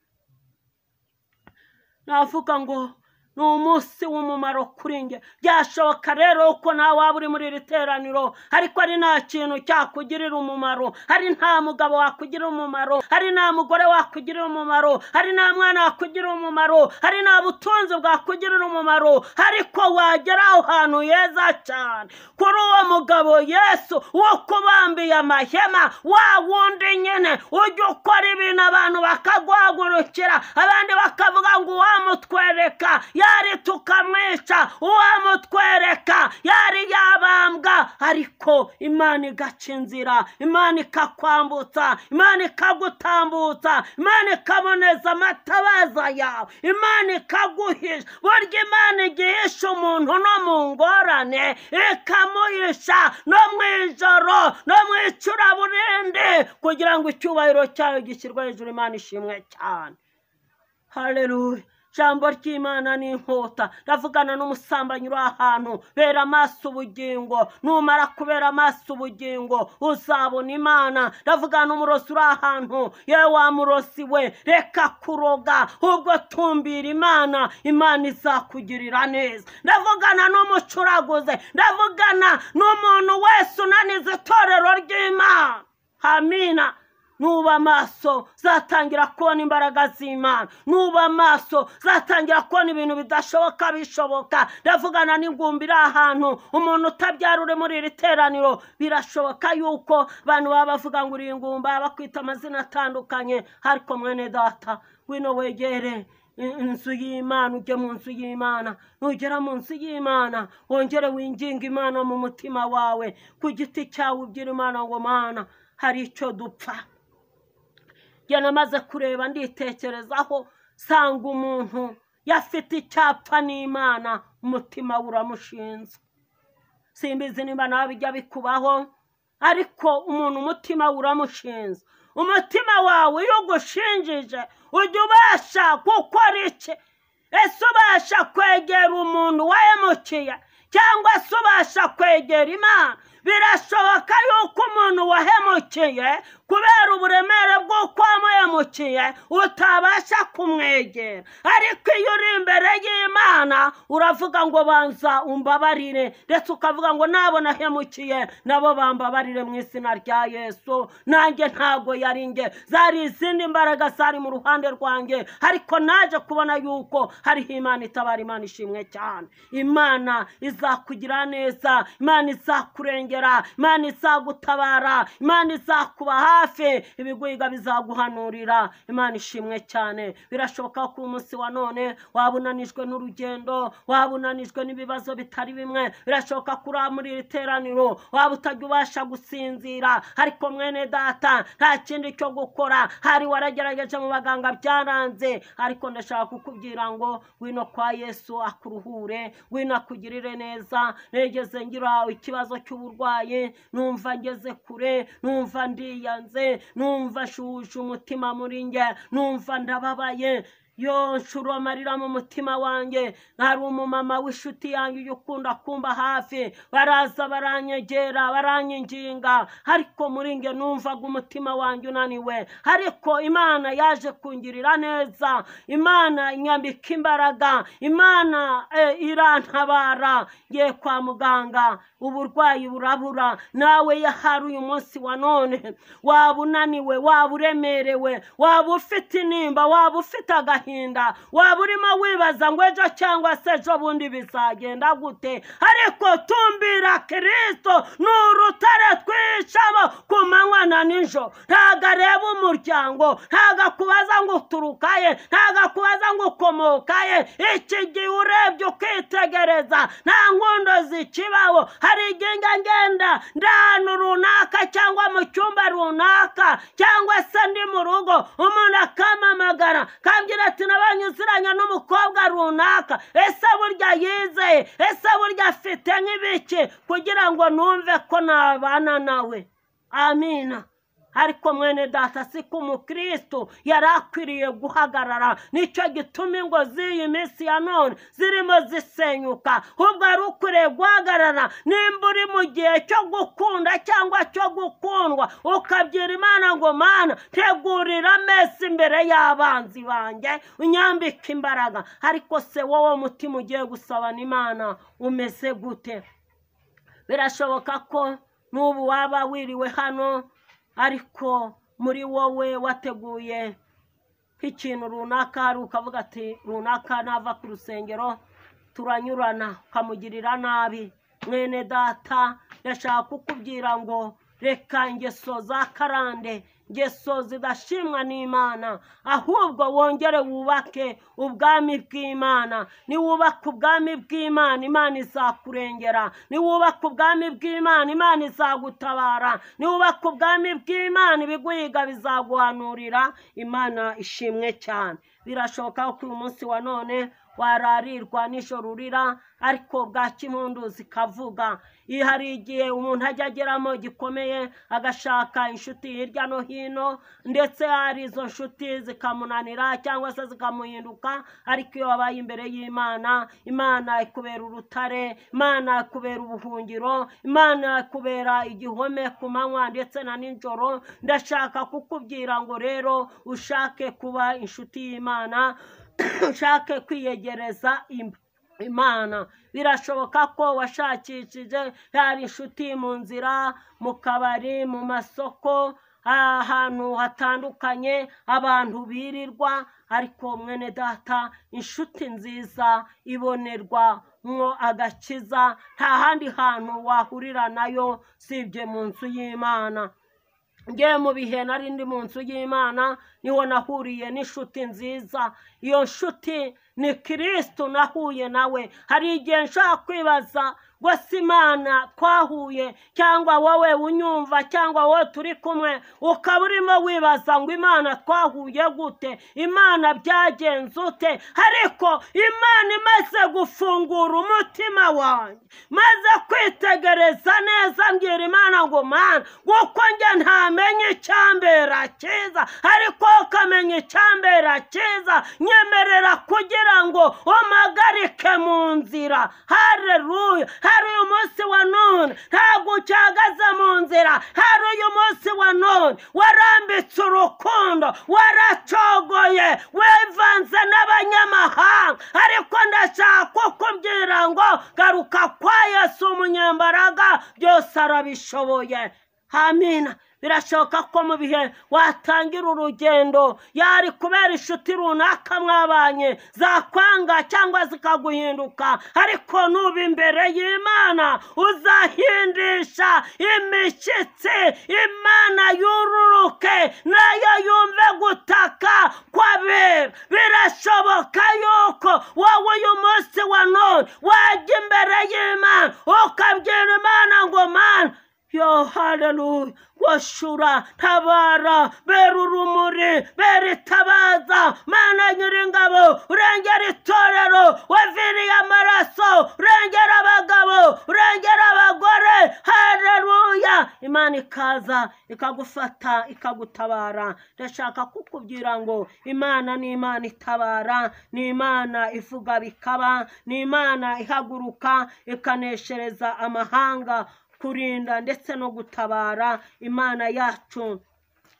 navuga ngo ni umunsi w'umumaro kuri njye byashoboka rero uko nawe waba uri muri iri teraniro ariko ari nta kintu cyakugirira umumaro hari nta mugabo wakugirira umumaro hari nta mugore wakugirira umumaro hari nta mwana wakugirira umumaro hari nta butunzi bwakugirira umumaro ariko wagera aho hantu heza cyane kuri uwo mugabo yesu wo kubambiye amahema wa wundi nyine ujya ukora ibintu abantu bakaguhagurukira abandi bakavuga ngo uwamutwereka yari tukamwica uwamutwereka yari yabambwa ariko imana igaca inzira imana ikakwambutsa imana ikagutambutsa imana ikaboneza amatabaza yawe imana ikaguhisha burya imana igihisha umuntu no mu ngorane ikamuhisha no mu ijoro no mu icuraburindi kugira ngo icyubahiro cyayo gishyirwe hejuru imana ishimwe cyane haleluya jambo ry'imana ni inkota ravugana n'umusambanyi uri ahantu bera amaso ubugingo numara kubera amaso ubugingo uzabona imana ravugana n'umurozi uri ahantu yewe wamurosi we reka kuroga ubwo tumbira imana imana izakugirira neza ndavugana n'umucuraguze ndavugana n'umuntu wese unaniza itorero ry'imana amina nuba amaso zatangira kubona imbaraga z'imana nuba amaso zatangira kubona ibintu bidashoboka bishoboka ndavugana n'ingumbi iri ahantu umuntu utabyara uri muri iri teraniro birashoboka yuko abantu baba bavuga ngo uri ingumba bakwita amazina atandukanye ariko mwene data wino wegere i- inzu y'imana ujye mu nzu y'imana nugera mu nzu y'imana wongere winginga imana mu mutima wawe ku giti cyawe ubwira imana ngo mana hari icyo dupfa njye namaze kureba nditekerezaho sanga umuntu yafite icyapfa n'imana umutima we uramushinze simbizi nimba nawe bijya bikubaho ariko umuntu umutima we uramushinze umutima wawe iyo ugushinjije ujya ubasha gukora iki ese ubasha kwegera umuntu wahemukiye cyangwa se ubasha kwegera imana birashoboka yuko umuntu wahemukiye kubera uburemere bw'uko wamuhemukiye utabasha kumwegera ariko iyo uri imbere y'imana uravuga ngo banza umbabarire ndetse ukavuga ngo nabo nahemukiye nabo bambabarire mu izina rya yesu nanjye ntago yari njye zari izindi mbaraga zari mu ruhande rwanjye ariko naje kubona yuko hariho imana itabara imana ishimwe cyane imana izakugira neza imana izakurengera imana izagutabara imana izakuba hafi ibigwiga bizaguhanurira imana ishimwe cyane birashoboka ko umunsi wa none waba unanijwe n'urugendo waba unanijwe n'ibibazo bitari bimwe birashoboka ko uri muri iri teraniro waba utajya ubasha gusinzira ariko mwene data nta kindi cyo gukora hari waragerageje mu baganga byaranze ariko ndashaka kukubwira ngo wino kwa yesu akuruhure wino akugirire neza negeze ngira ikibazo cy'uburwayi numva ngeze kure numva ndiyanze numva nshuje umutima muri njye numva ndababaye yo nshuro amarira mu mutima wanjye hari umumama w'inshuti yanjye ujya ukunda kumba hafi baraza baranyegera baranyinginga ariko muri nge numvaga umutima wanjye unaniwe ariko imana yaje kungirira neza imana inyambika imbaraga imana eh, irantabara ngiye kwa muganga uburwayi burabura nawe yahari uyu munsi wa none waba unaniwe waba uremerewe waba ufite intimba waba ufite agahinda agahinda waba urimo wibaza ngo ejo cyangwa se ejo bundi bizagenda gute ariko tumbira kirisito ni urutare twicamo ku manywa na nijoro ntago areba umuryango ntago akubaza ngo uturuka he ntago akubaza ngo ukomoka he iki gihe urebye ukitegereza nta nkondo zikibaho hari igihe njya ngenda ndi ahantu runaka cyangwa mu cyumba runaka cyangwa se ndi mu rugo umuntu akampamagara kambwira ati nabanyuziranya n'umukobwa runaka ese burya yizeye ese burya afite nk'ibiki kugira ngo numve ko nabana nawe amina ariko mwene data si ko umukristo yari akwiriye guhagarara nicyo gituma ingo z'iyi minsi ya none zirimo zisenyuka ahubwo yari ukwiriye guhagarara nimba uri mu gihe cyo gukunda cyangwa cyo gukundwa ukabwira imana ngo mana tegurira ameza imbere y'abanzi banjye unyambike imbaraga ariko se wowe mutima ugiye gusabana imana umeze gute birashoboka ko n'ubu waba wiriwe hano ariko muri wowe wateguye nk'ikintu runaka hari ukavuga ati runaka nava ku rusengero turanyurana ukamugirira nabi mwene data ndashaka kukubwira ngo reka ingeso za karande ngeso zidashimwa n'imana ahubwo wongere wubake ubwami bw'imana niwubaka ubwami bw'imana imana izakurengera niwubaka ubwami bw'imana imana izagutabara niwubaka ubwami bw'imana ibiguhiga bizaguhanurira imana ishimwe cyane birashoboka ko uyu munsi wa none wararirwa nijoro urira ariko bwacya impundu zikavuga iyo hari igihe umuntu ajya ageramo gikomeye agashaka inshuti hirya no hino ndetse hari izo nshuti zikamunanira cyangwa se zikamuhinduka ariko iyo wabaye imbere y'imana imana ikubera urutare imana ikubera ubuhungiro imana ikubera igihome ku manywa ndetse na nijoro ndashaka kukubwira ngo rero ushake kuba inshuti y'imana ushake kwiyegereza im- imana birashoboka ko washakishije yari inshuti mu nzira mu kabari mu masoko ahantu hatandukanye abantu birirwa ariko mwene data inshuti nziza ibonerwa mwo agakiza nta handi hantu wahurira nayo usibye mu nzu y'imana ngewe mu bihe nari ndi mu nzu y'imana niho nahuriye n'inshuti nziza iyo nshuti ni kirisitu nahuye nawe hari igihe nshobora kwibaza rwose imana twahuye cyangwa wowe unyumva cyangwa wowe turi kumwe ukaba urimo wibaza ngo imana twahuye gute imana byagenze ute ariko imana imaze gufungura umutima wanjye maze kwitegereza neza mbwira imana ngo mana kuko njye ntamenya icyambera cyiza ariko ukamenya icyambera cyiza nyemerera kugira ngo umpagarike mu nzira hareruya hari uyu munsi wa none ntabwo ucyagaze mu nzira hari uyu munsi wa none warambitse urukundo waracogoye wivanze n'abanyamahanga ariko ndashaka kukubwira ngo garuka kwa yesu umunyembaraga byose arabishoboye amina birashoboka ko mu bihe watangira urugendo yari kubera inshuti runaka mwabanye zakwanga cyangwa zikaguhinduka ariko nuba imbere y'imana uzahindisha imishyitsi imana yururuke nayo yumve gutaka kw'abera birashoboka yuko wowe uyu munsi wa none wajya imbere y'imana ukabwira imana ngo mana yo haleluya washura tabara bera urumuri bera itabaza mana nyir'ingabo urengera itorero waviriye amaraso urengera abagabo urengera abagore haleluya imana ikaza ikagufata ikagutabara ndashaka kukubwira ngo imana ni imana itabara ni imana ivuga bikaba ni imana ihaguruka ikaneshereza amahanga kurinda ndetse no gutabara imana yacu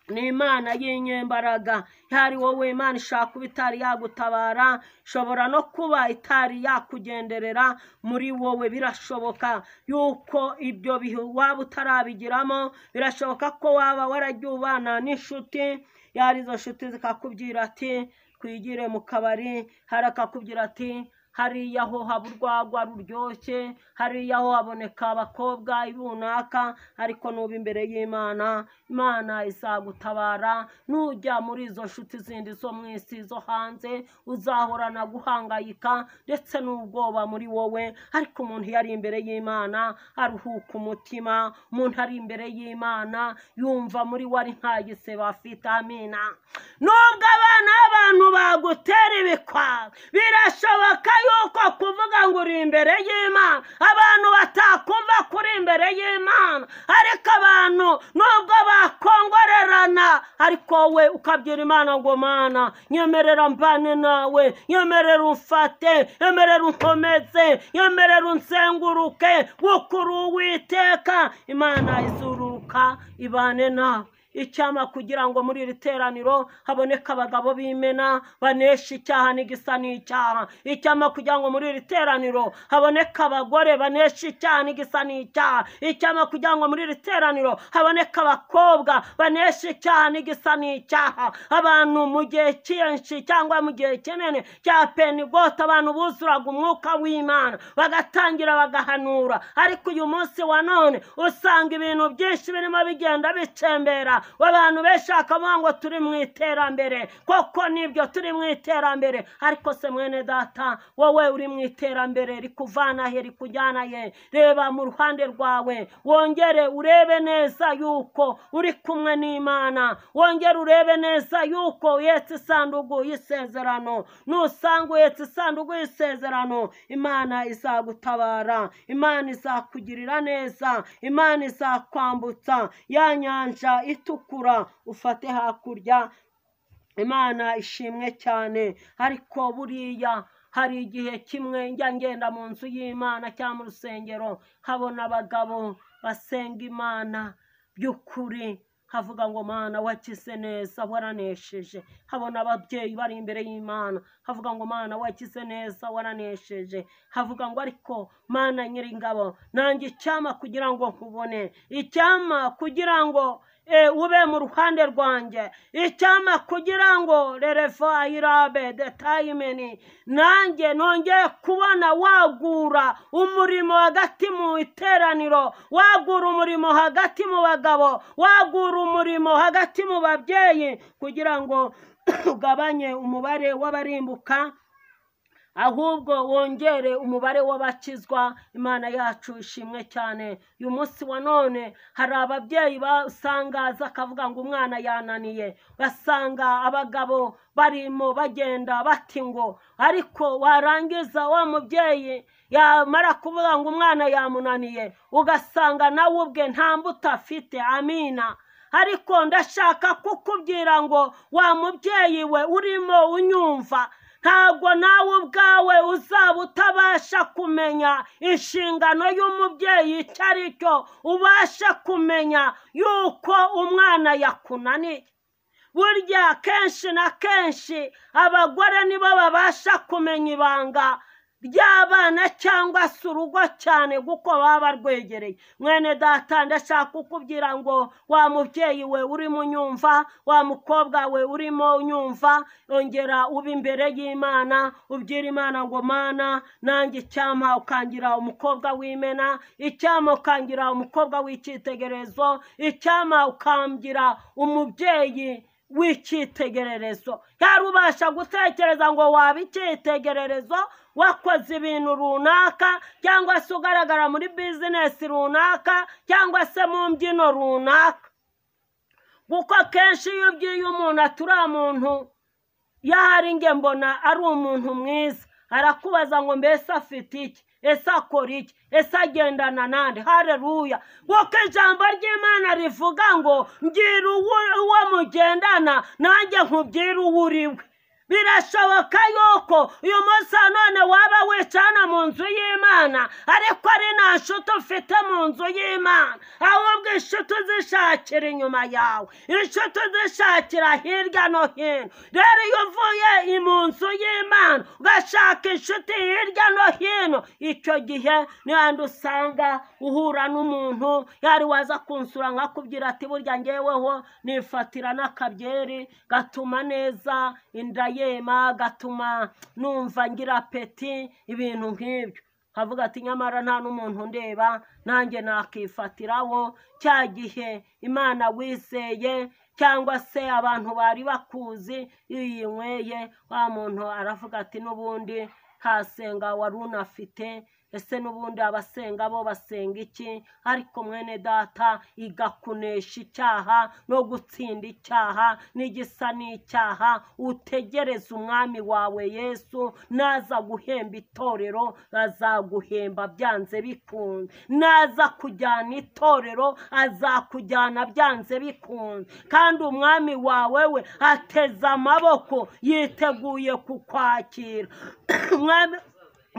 ni imana y'inyembaraga yari wowe imana ishaka kuba itari yagutabara ishobora no kuba itari yakugenderera muri wowe birashoboka yuko ibyo bihe waba utarabigiramo birashoboka ko waba waragiye ubana n'inshuti yari izo nshuti zikakubwira ati twigire mu kabari hari akakubwira ati hariya ho haba urwagwa ruryoshye hariya ho haboneka abakobwa runaka ariko nuba imbere y'imana imana izagutabara nujya muri izo nshuti zindi zo mu isi zo hanze uzahorana guhangayika ndetse n'ubwoba muri wowe ariko umuntu iyo ari imbere y'imana aruhuka umutima umuntu ari imbere y'imana yumva muri we ari nta gisebe afite amina nubwo abana b'abantu bagutera ibikwaro birashoboka yuko kuvuga ngo uri imbere y'imana abantu batakumva ko uri imbere y'imana ariko abantu nubwo bakongorerana ariko we ukabyira imana ngo mana nyemerera mbane nawe nyemerera umfate nyemerera unkomeze nyemerera unsenguruke gukura uwiteka imana izururuka ibane nawe icyama kugira ngo muri iri teraniro haboneke abagabo b'imena banesha icyaha n'igisa n'icyaha icyama kugira ngo muri iri teraniro haboneke abagore banesha icyaha n'igisa n'icyaha icyama kugira ngo muri iri teraniro haboneke abakobwa banesha icyaha n'igisa n'icyaha abantu mu gihe cyinshi cyangwa mu gihe kinini cya penigote abantu buzuraga umwuka w'imana bagatangira bagahanura ariko uyu munsi wa none usanga ibintu byinshi birimo bigenda bicembera abantu benshi bakavuga ngo turi mu iterambere koko nibyo turi mu iterambere ariko se mwene data wowe uri mu iterambere rikuvana he rikujyana he reba mu ruhande rwawe wongere urebe neza yuko uri kumwe n'imana wongere urebe neza yuko uhetse isanduku y'isezerano nusanga uhetse isanduku y'isezerano imana izagutabara imana izakugirira neza imana izakwambutsa ya nyanja itukura ufate hakurya imana ishimwe cyane ariko buriya hari igihe kimwe njya ngenda mu nzu y'imana cyangwa mu rusengero nkabona abagabo basenga imana by'ukuri nkavuga ngo mana wakize neza waranesheje nkabona ababyeyi bari imbere y'imana nkavuga ngo mana wakize neza waranesheje nkavuga ngo ariko mana nyiringabo nanjye icyama kugira ngo nkubone icyama kugira ngo eh, ube mu ruhande rwanjye icyama kugira ngo rerefa irabe detayimeni nanjye nongeye kubona wagura umurimo hagati mu iteraniro wagura umurimo hagati mu bagabo wagura umurimo hagati mu babyeyi kugira ngo ugabanye umubare w'abarimbuka ahubwo wongere umubare w'abakizwa imana yacu ishimwe cyane uyu munsi wa none hari ababyeyi basangaza akavuga ngo umwana yananiye basanga abagabo barimo bagenda bati ngo ariko warangiza wa mubyeyi yamara kuvuga ngo umwana yamunaniye ugasanga nawe ubwe nta mbuto afite amina ariko ndashaka kukubwira ngo wa mubyeyi we urimo unyumva ntabwo nawe ubwawe uzaba utabasha kumenya inshingano y'umubyeyi icyo ari cyo ubasha kumenya yuko umwana yakunaniye burya kenshi na kenshi abagore nibo babasha kumenya ibanga ry'abana cyangwa se urugo cyane kuko baba barwegereye mwene data ndashaka kukubwira ngo wa mubyeyi we urimo unyumva wa mukobwa we urimo unyumva yongera uba imbere y'imana ubyira imana ngo mana nanjye icyama ukangira umukobwa w'imena icyama ukangira umukobwa w'icyitegererezo icyama ukangira umubyeyi w'icyitegererezo yari ubasha gutekereza ngo waba icyitegererezo wakoze ibintu runaka cyangwa se ugaragara muri bizinesi runaka cyangwa se mu mbyino runaka kuko kenshi iyo ubwiye umuntu atari umuntu yahari nge mbona ari umuntu mwiza arakubaza ngo mbese afite iki ese akora iki ese agendana nande hareruya kuko ijambo ry'imana rivuga ngo mbwira uwo mugendana nanjye nkubwira uwo uri we birashoboka yuko uyu munsi none waba wicana mu nzu y'imana ariko ari nta nshuti ufite mu nzu y'imana ahubwo inshuti uzishakira inyuma yawe inshuti uzishakira hirya no hino rero iyo uvuye mu nzu y'imana ugashaka inshuti hirya no hino icyo gihe n'ahandi usanga uhura n'umuntu yari waza kunsura nkakubwira ati burya ngeweho nifatira n'akabyeri gatuma neza inda yema gatuma numva ngira peti ibintu nk'ibyo nkavuga ati nyamara nta n'umuntu ndeba nanjye nakifatiraho cya gihe imana wizeye cyangwa se abantu bari bakuzi iyo uyinyweye wa muntu aravuga ati n'ubundi ntasenga wari unafite ese n'ubundi abasenga bo basenga iki ariko mwene data igakunesha icyaha no gutsinda icyaha n'igisa n'icyaha utegereze umwami wawe yesu naza guhemba itorero azaguhemba byanze bikunze naza kujyana itorero azakujyana byanze bikunze kandi umwami wawe we ateze amaboko yiteguye kukwakira umwami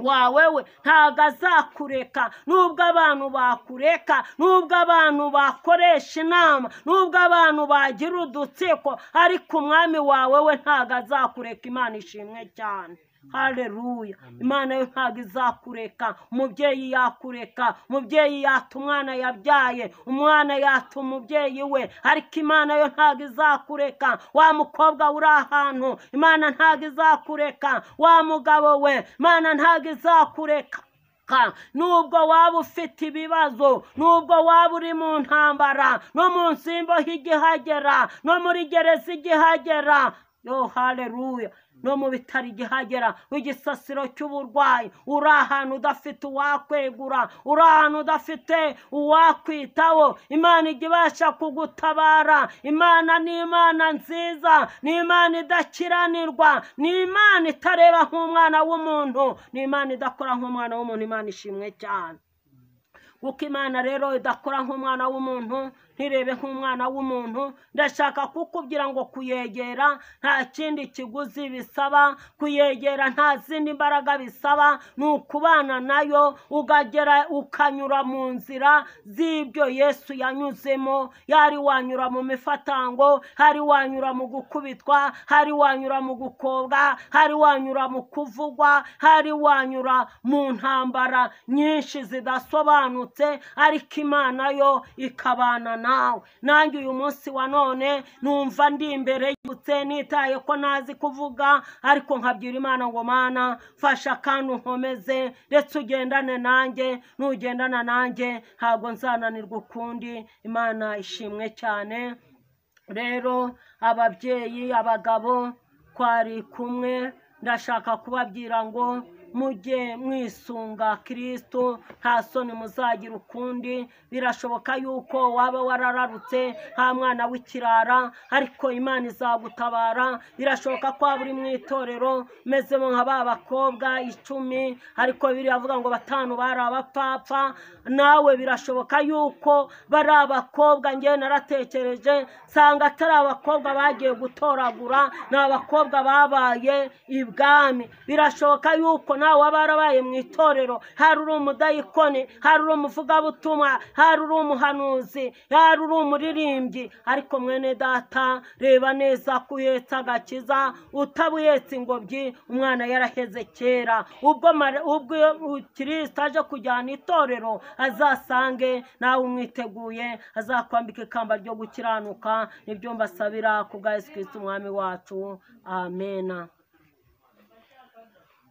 wawe we ntabwo azakureka nubwo abantu bakureka nubwo abantu bakoresha inama nubwo abantu bagira udutsiko ariko umwami wawe we ntabwo azakureka imana ishimwe cyane hareruya imana yo ntabwo izakureka umubyeyi yakureka umubyeyi yata umwana yabyaye umwana yata umubyeyi we ariko imana yo ntabwo izakureka wa mukobwa uri ahantu imana ntabwo izakureka wa mugabo we imana ntabwo izakureka runaka nubwo waba ufite ibibazo nubwo waba uri mu ntambara no mu nsimboho igihagera no muri gereza igihagera yo haleluya no mu bitaro igihagera igisasiro cy'uburwayi uri ahantu udafite uwakwegura uri ahantu udafite uwakwitaho imana ijya ibasha kugutabara imana ni imana nziza ni imana idakiranirwa ni imana itareba nk'umwana w'umuntu ni imana idakora nk'umwana w'umuntu imana ishimwe cyane kuko imana rero idakora nk'umwana w'umuntu ntirebe nk'umwana w'umuntu ndashaka kukubwira ngo kuyegera nta kindi kiguzi bisaba kuyegera nta zindi mbaraga bisaba ni ukubana nayo ukagera ukanyura mu nzira z'ibyo yesu yanyuzemo yari wanyura mu mifatango hari wanyura mu gukubitwa hari wanyura mu gukobwa hari wanyura mu kuvugwa hari wanyura mu ntambara nyinshi zidasobanutse ariko imana yo ikabana nawe nanjye uyu munsi wa none numva ndi imbere y'ibutse nitaye ko ntazi kuvuga ariko nkabyira imana ngo mana mfasha kandi unkomeze ndetse ugendane nanjye nugendana nanjye ntabwo nzananirwa ukundi imana ishimwe cyane rero ababyeyi abagabo twari kumwe ndashaka kubabwira ngo mujye mwisunga kirisito nta soni muzagira ukundi birashoboka yuko waba warararutse nta mwana w'ikirara ariko imana izagutabara birashoboka ko waba uri mu itorero umezemo nka ba bakobwa icumi ariko biriya bavuga ngo batanu bari abapfapfa nawe birashoboka yuko bari abakobwa ngewe naratekereje nsanga atari abakobwa bagiye gutoragura ni abakobwa babaye ibwami birashoboka yuko nawe waba warabaye mu itorero hari uri umudayikoni hari uri umuvugabutumwa hari uri umuhanuzi hari uri umuririmbyi ariko mwene data reba neza ko uhetse agakiza utabuyetse ingobyi umwana yaraheze kera ubwo mare- ubwo kirisita aje kujyana itorero azasange nawe umwiteguye azakwambika ikamba ryo gukiranuka nibyo mbasabira ku bwa yesu kirisita umwami wacu amena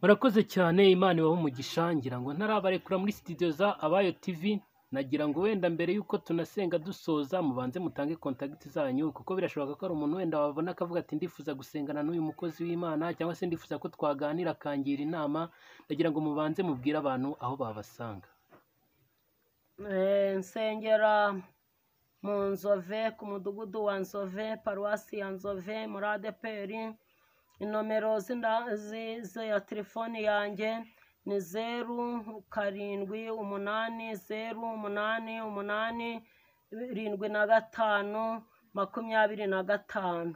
murakoze cyane imana ibaho umugisha ngira ngo ntarabarekura muri sitidiyo za abayo tivi nagira ngo wenda mbere y'uko tunasenga dusoza mubanze mutange kontagiti zanyu kuko birashoboka ko hari umuntu wenda wabona akavuga ati ndifuza gusengana n'uyu mukozi w'imana cyangwa se ndifuza ko twaganira akangira inama ndagira ngo mubanze mubwire abantu aho babasanga Eh, nsengera mu nzove ku mudugudu wa nzove paruwasi ya nzove muri adeperi inomero z'inda- zi- ze- ya telefoni yanjye ni zeru karindwi umunani zeru umunani umunani irindwi na gatanu makumyabiri na gatanu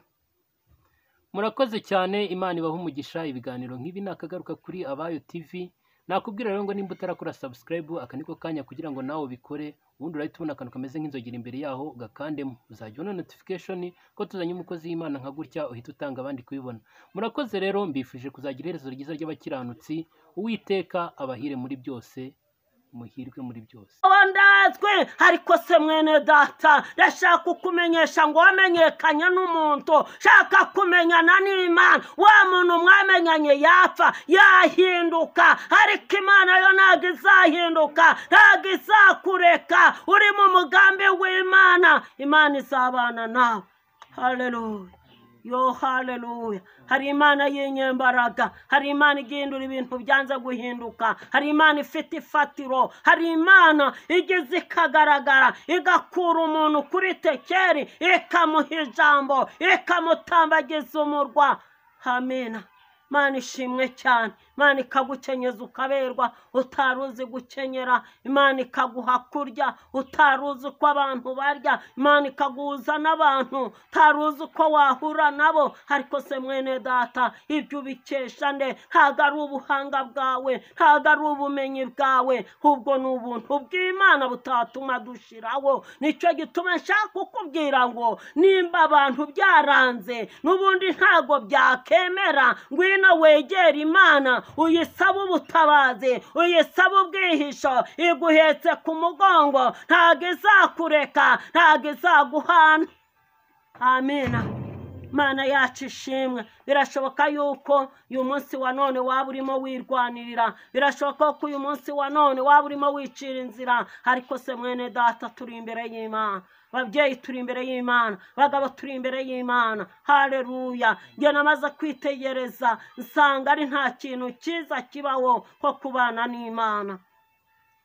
murakoze cyane imana ibaho umugisha ibiganiro nk'ibi ni akagaruka kuri abayo tivi nakubwira rero ngo nimba utarakora sabusikarayibu aka niko kanya kugira ngo nawe ubikore ubundi urahita ubona akantu kameze nk'inzogera imbere yaho ugakandemo uzajya ubona notifikashoni ko tuzanye umukozi w'imana nka gutya uhita utanga abandi kubibona murakoze rero mbifuje kuzagira iherezo ryiza ry'abakiranutsi uwiteka abahire muri byose muhirwe muri byose wandazwe ariko se mwene data ndashaka kukumenyesha ngo wamenyekanye n'umuntu shaka kumenyana n'imana wa muntu mwamenyanye yapfa yahinduka ariko imana yo ntabwo izahinduka ntabwo izakureka uri mu mugambi w'imana imana izabana nawe haleluya yo haleluya hari imana y'inyembaraga hari imana igihindura ibintu byanze guhinduka hari imana ifite ifatiro hari imana igeze ikagaragara igakura umuntu kuri tekeri ikamuha ijambo ikamutambagiza umurwa amena imana ishimwe cyane imana ikagukenyeza ukaberwa utari uzi gukenyera imana ikaguha kurya utari uzi uko abantu barya imana ikaguhuza n'abantu utari uzi uko wahura nabo ariko se mwene data ibyo ubikesha nde ntabwo ari ubuhanga bwawe ntabwo ari ubumenyi bwawe ahubwo ni ubuntu bw'imana butatuma dushiraho nicyo gituma nshaka kukubwira ngo nimba abantu byaranze n'ubundi ntabwo byakemera ngwino wegere imana uyisabe ubutabazi uyisabe ubwihisho iguhetse ku mugongo ntabwo izakureka ntabwo izaguhana amena mana yacu ishimwe birashoboka yuko uyu munsi wa none waba urimo wirwanirira birashoboka ko uyu munsi wa none waba urimo wicira inzira ariko se mwene data turi imbere y'imana babyeyi turi imbere y'imana bagabo turi imbere y'imana hareruya njye namaze kwitegereza nsanga ari nta kintu cyiza kibaho nko kubana n'imana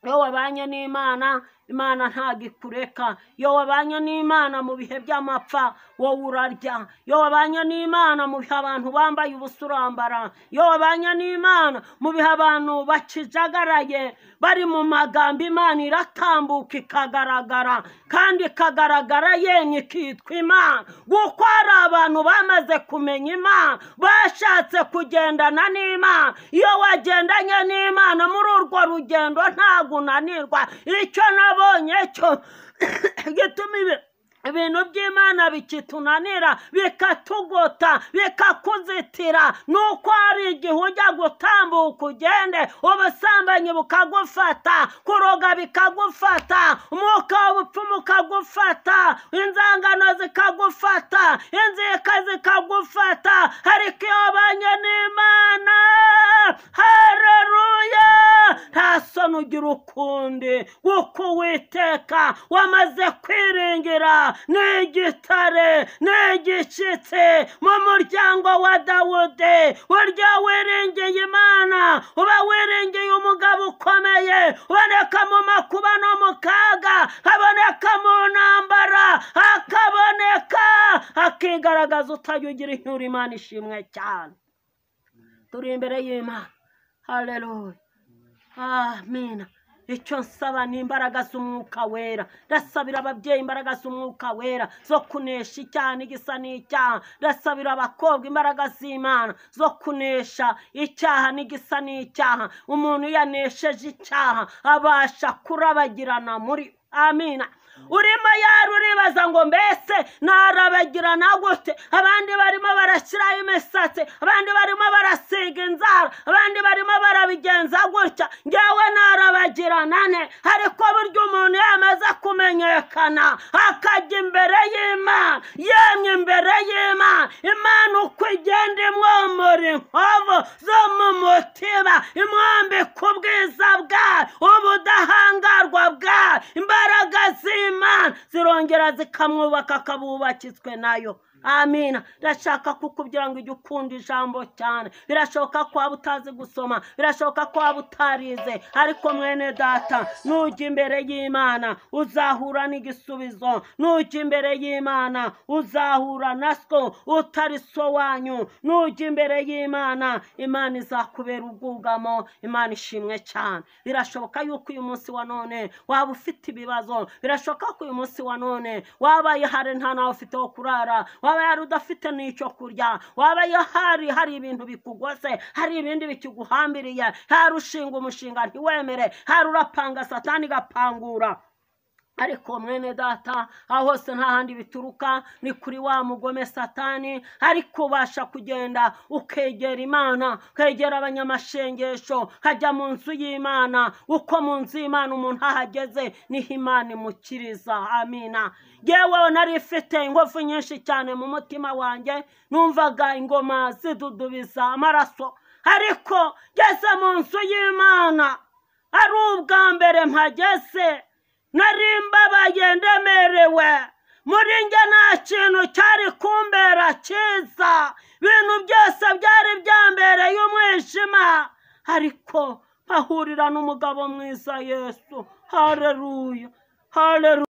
iyo wabanye n'imana imana ntabwo ikureka iyo wabanye n'imana mu bihe by'amapfa wowe urarya iyo wabanye n'imana mu bihe abantu bambaye ubusa urambara iyo wabanye n'imana mu bihe abantu bakijagaraye bari mu magambo imana iratambuka ikagaragara kandi ikagaragara yenye ikitwa imana kuko hari abantu bamaze kumenya imana bashatse kugendana n'imana iyo wagendanye n'imana muri urwo rugendo ntabwo unanirwa icyo nabonye cyo gituma ibi- ibintu by'imana bikitunanira bikatugota bikakuzitira ni uko hari igihe ujya gutambuka ugende ubusambanyi bukagufata kuroga bikagufata umwuka w'ubupfumu ukagufata inzangano zikagufata inzika zikagufata ariko iyo ubanye n'imana hareruya nta soni ugira ukundi kuko uwiteka wamaze kwiringira ni igitare ni igishyitsi mu muryango wa dawudi burya wiringiye imana uba wiringiye umugabo ukomeye uboneka mu makuba no mu kaga aboneka mu ntambara akaboneka akigaragaza utajya ugira inyura imana ishimwe cyane turi imbere y'imana haleluya amina icyo nsaba ni imbaraga z'umwuka wera ndasabira ababyeyi imbaraga z'umwuka wera zo kunesha icyaha n'igisa n'icyaha ndasabira abakobwa imbaraga z'imana zo kunesha icyaha n'igisa n'icyaha umuntu iyo anesheje icyaha abasha kurabagirana muri amina urimo yari uribaza ngo mbese narabagirana gute abandi barimo barashyiraho imisatsi abandi barimo barasiga inzara abandi barimo barabigenza gutya ngewe narabagirana ne ariko burya umuntu yamaze kumenyekana akajya imbere y'imana yemwe imbere y'imana imana uko igenda imwomora inkovu zo mu mutima imwambika ubwiza bwayo ubudahangarwa bwayo imbaraga z'imana zirongera zikamwubaka akabubakitswe nayo amina ndashaka kukubwira ngo ujye ukunda ijambo cyane birashoboka ko waba utazi gusoma birashoboka ko waba utarize ariko mwene data nujya imbere y'imana uzahura n'igisubizo nujya imbere y'imana uzahura na two utari so wanyu nujya imbere y'imana imana izakubera ubwugamo imana ishimwe cyane birashoboka yuko uyu munsi wa none waba ufite ibibazo birashoboka ko uyu munsi wa none wabaye hari nta nawe ufite wo kurara waba yari udafite n'icyo kurya waba hari hari ibintu bikugose hari ibindi bikiguhambiriye hari ushinga umushinga ntiwemere hari urapanga satani igapangura ariko mwene data aho hose nta handi bituruka ni kuri wa mugome satani ariko ubasha kugenda ukegera imana ukegera abanyamashengesho ukajya mu nzu y'imana uko mu nzu y'imana umuntu ahageze niho imana imukiriza amina yewe nari ifite ingufu nyinshi cyane mu mutima wanjye numvaga ingoma zidudubiza amaraso ariko ngeze mu nzu y'imana ari ubwa mbere mpageze nari mbabaye ndemerewe muri njye nta kintu cyari kumbera cyiza ibintu byose byari byambereye umwijima ariko mpahurira n'umugabo mwiza yesu hareruya hareruya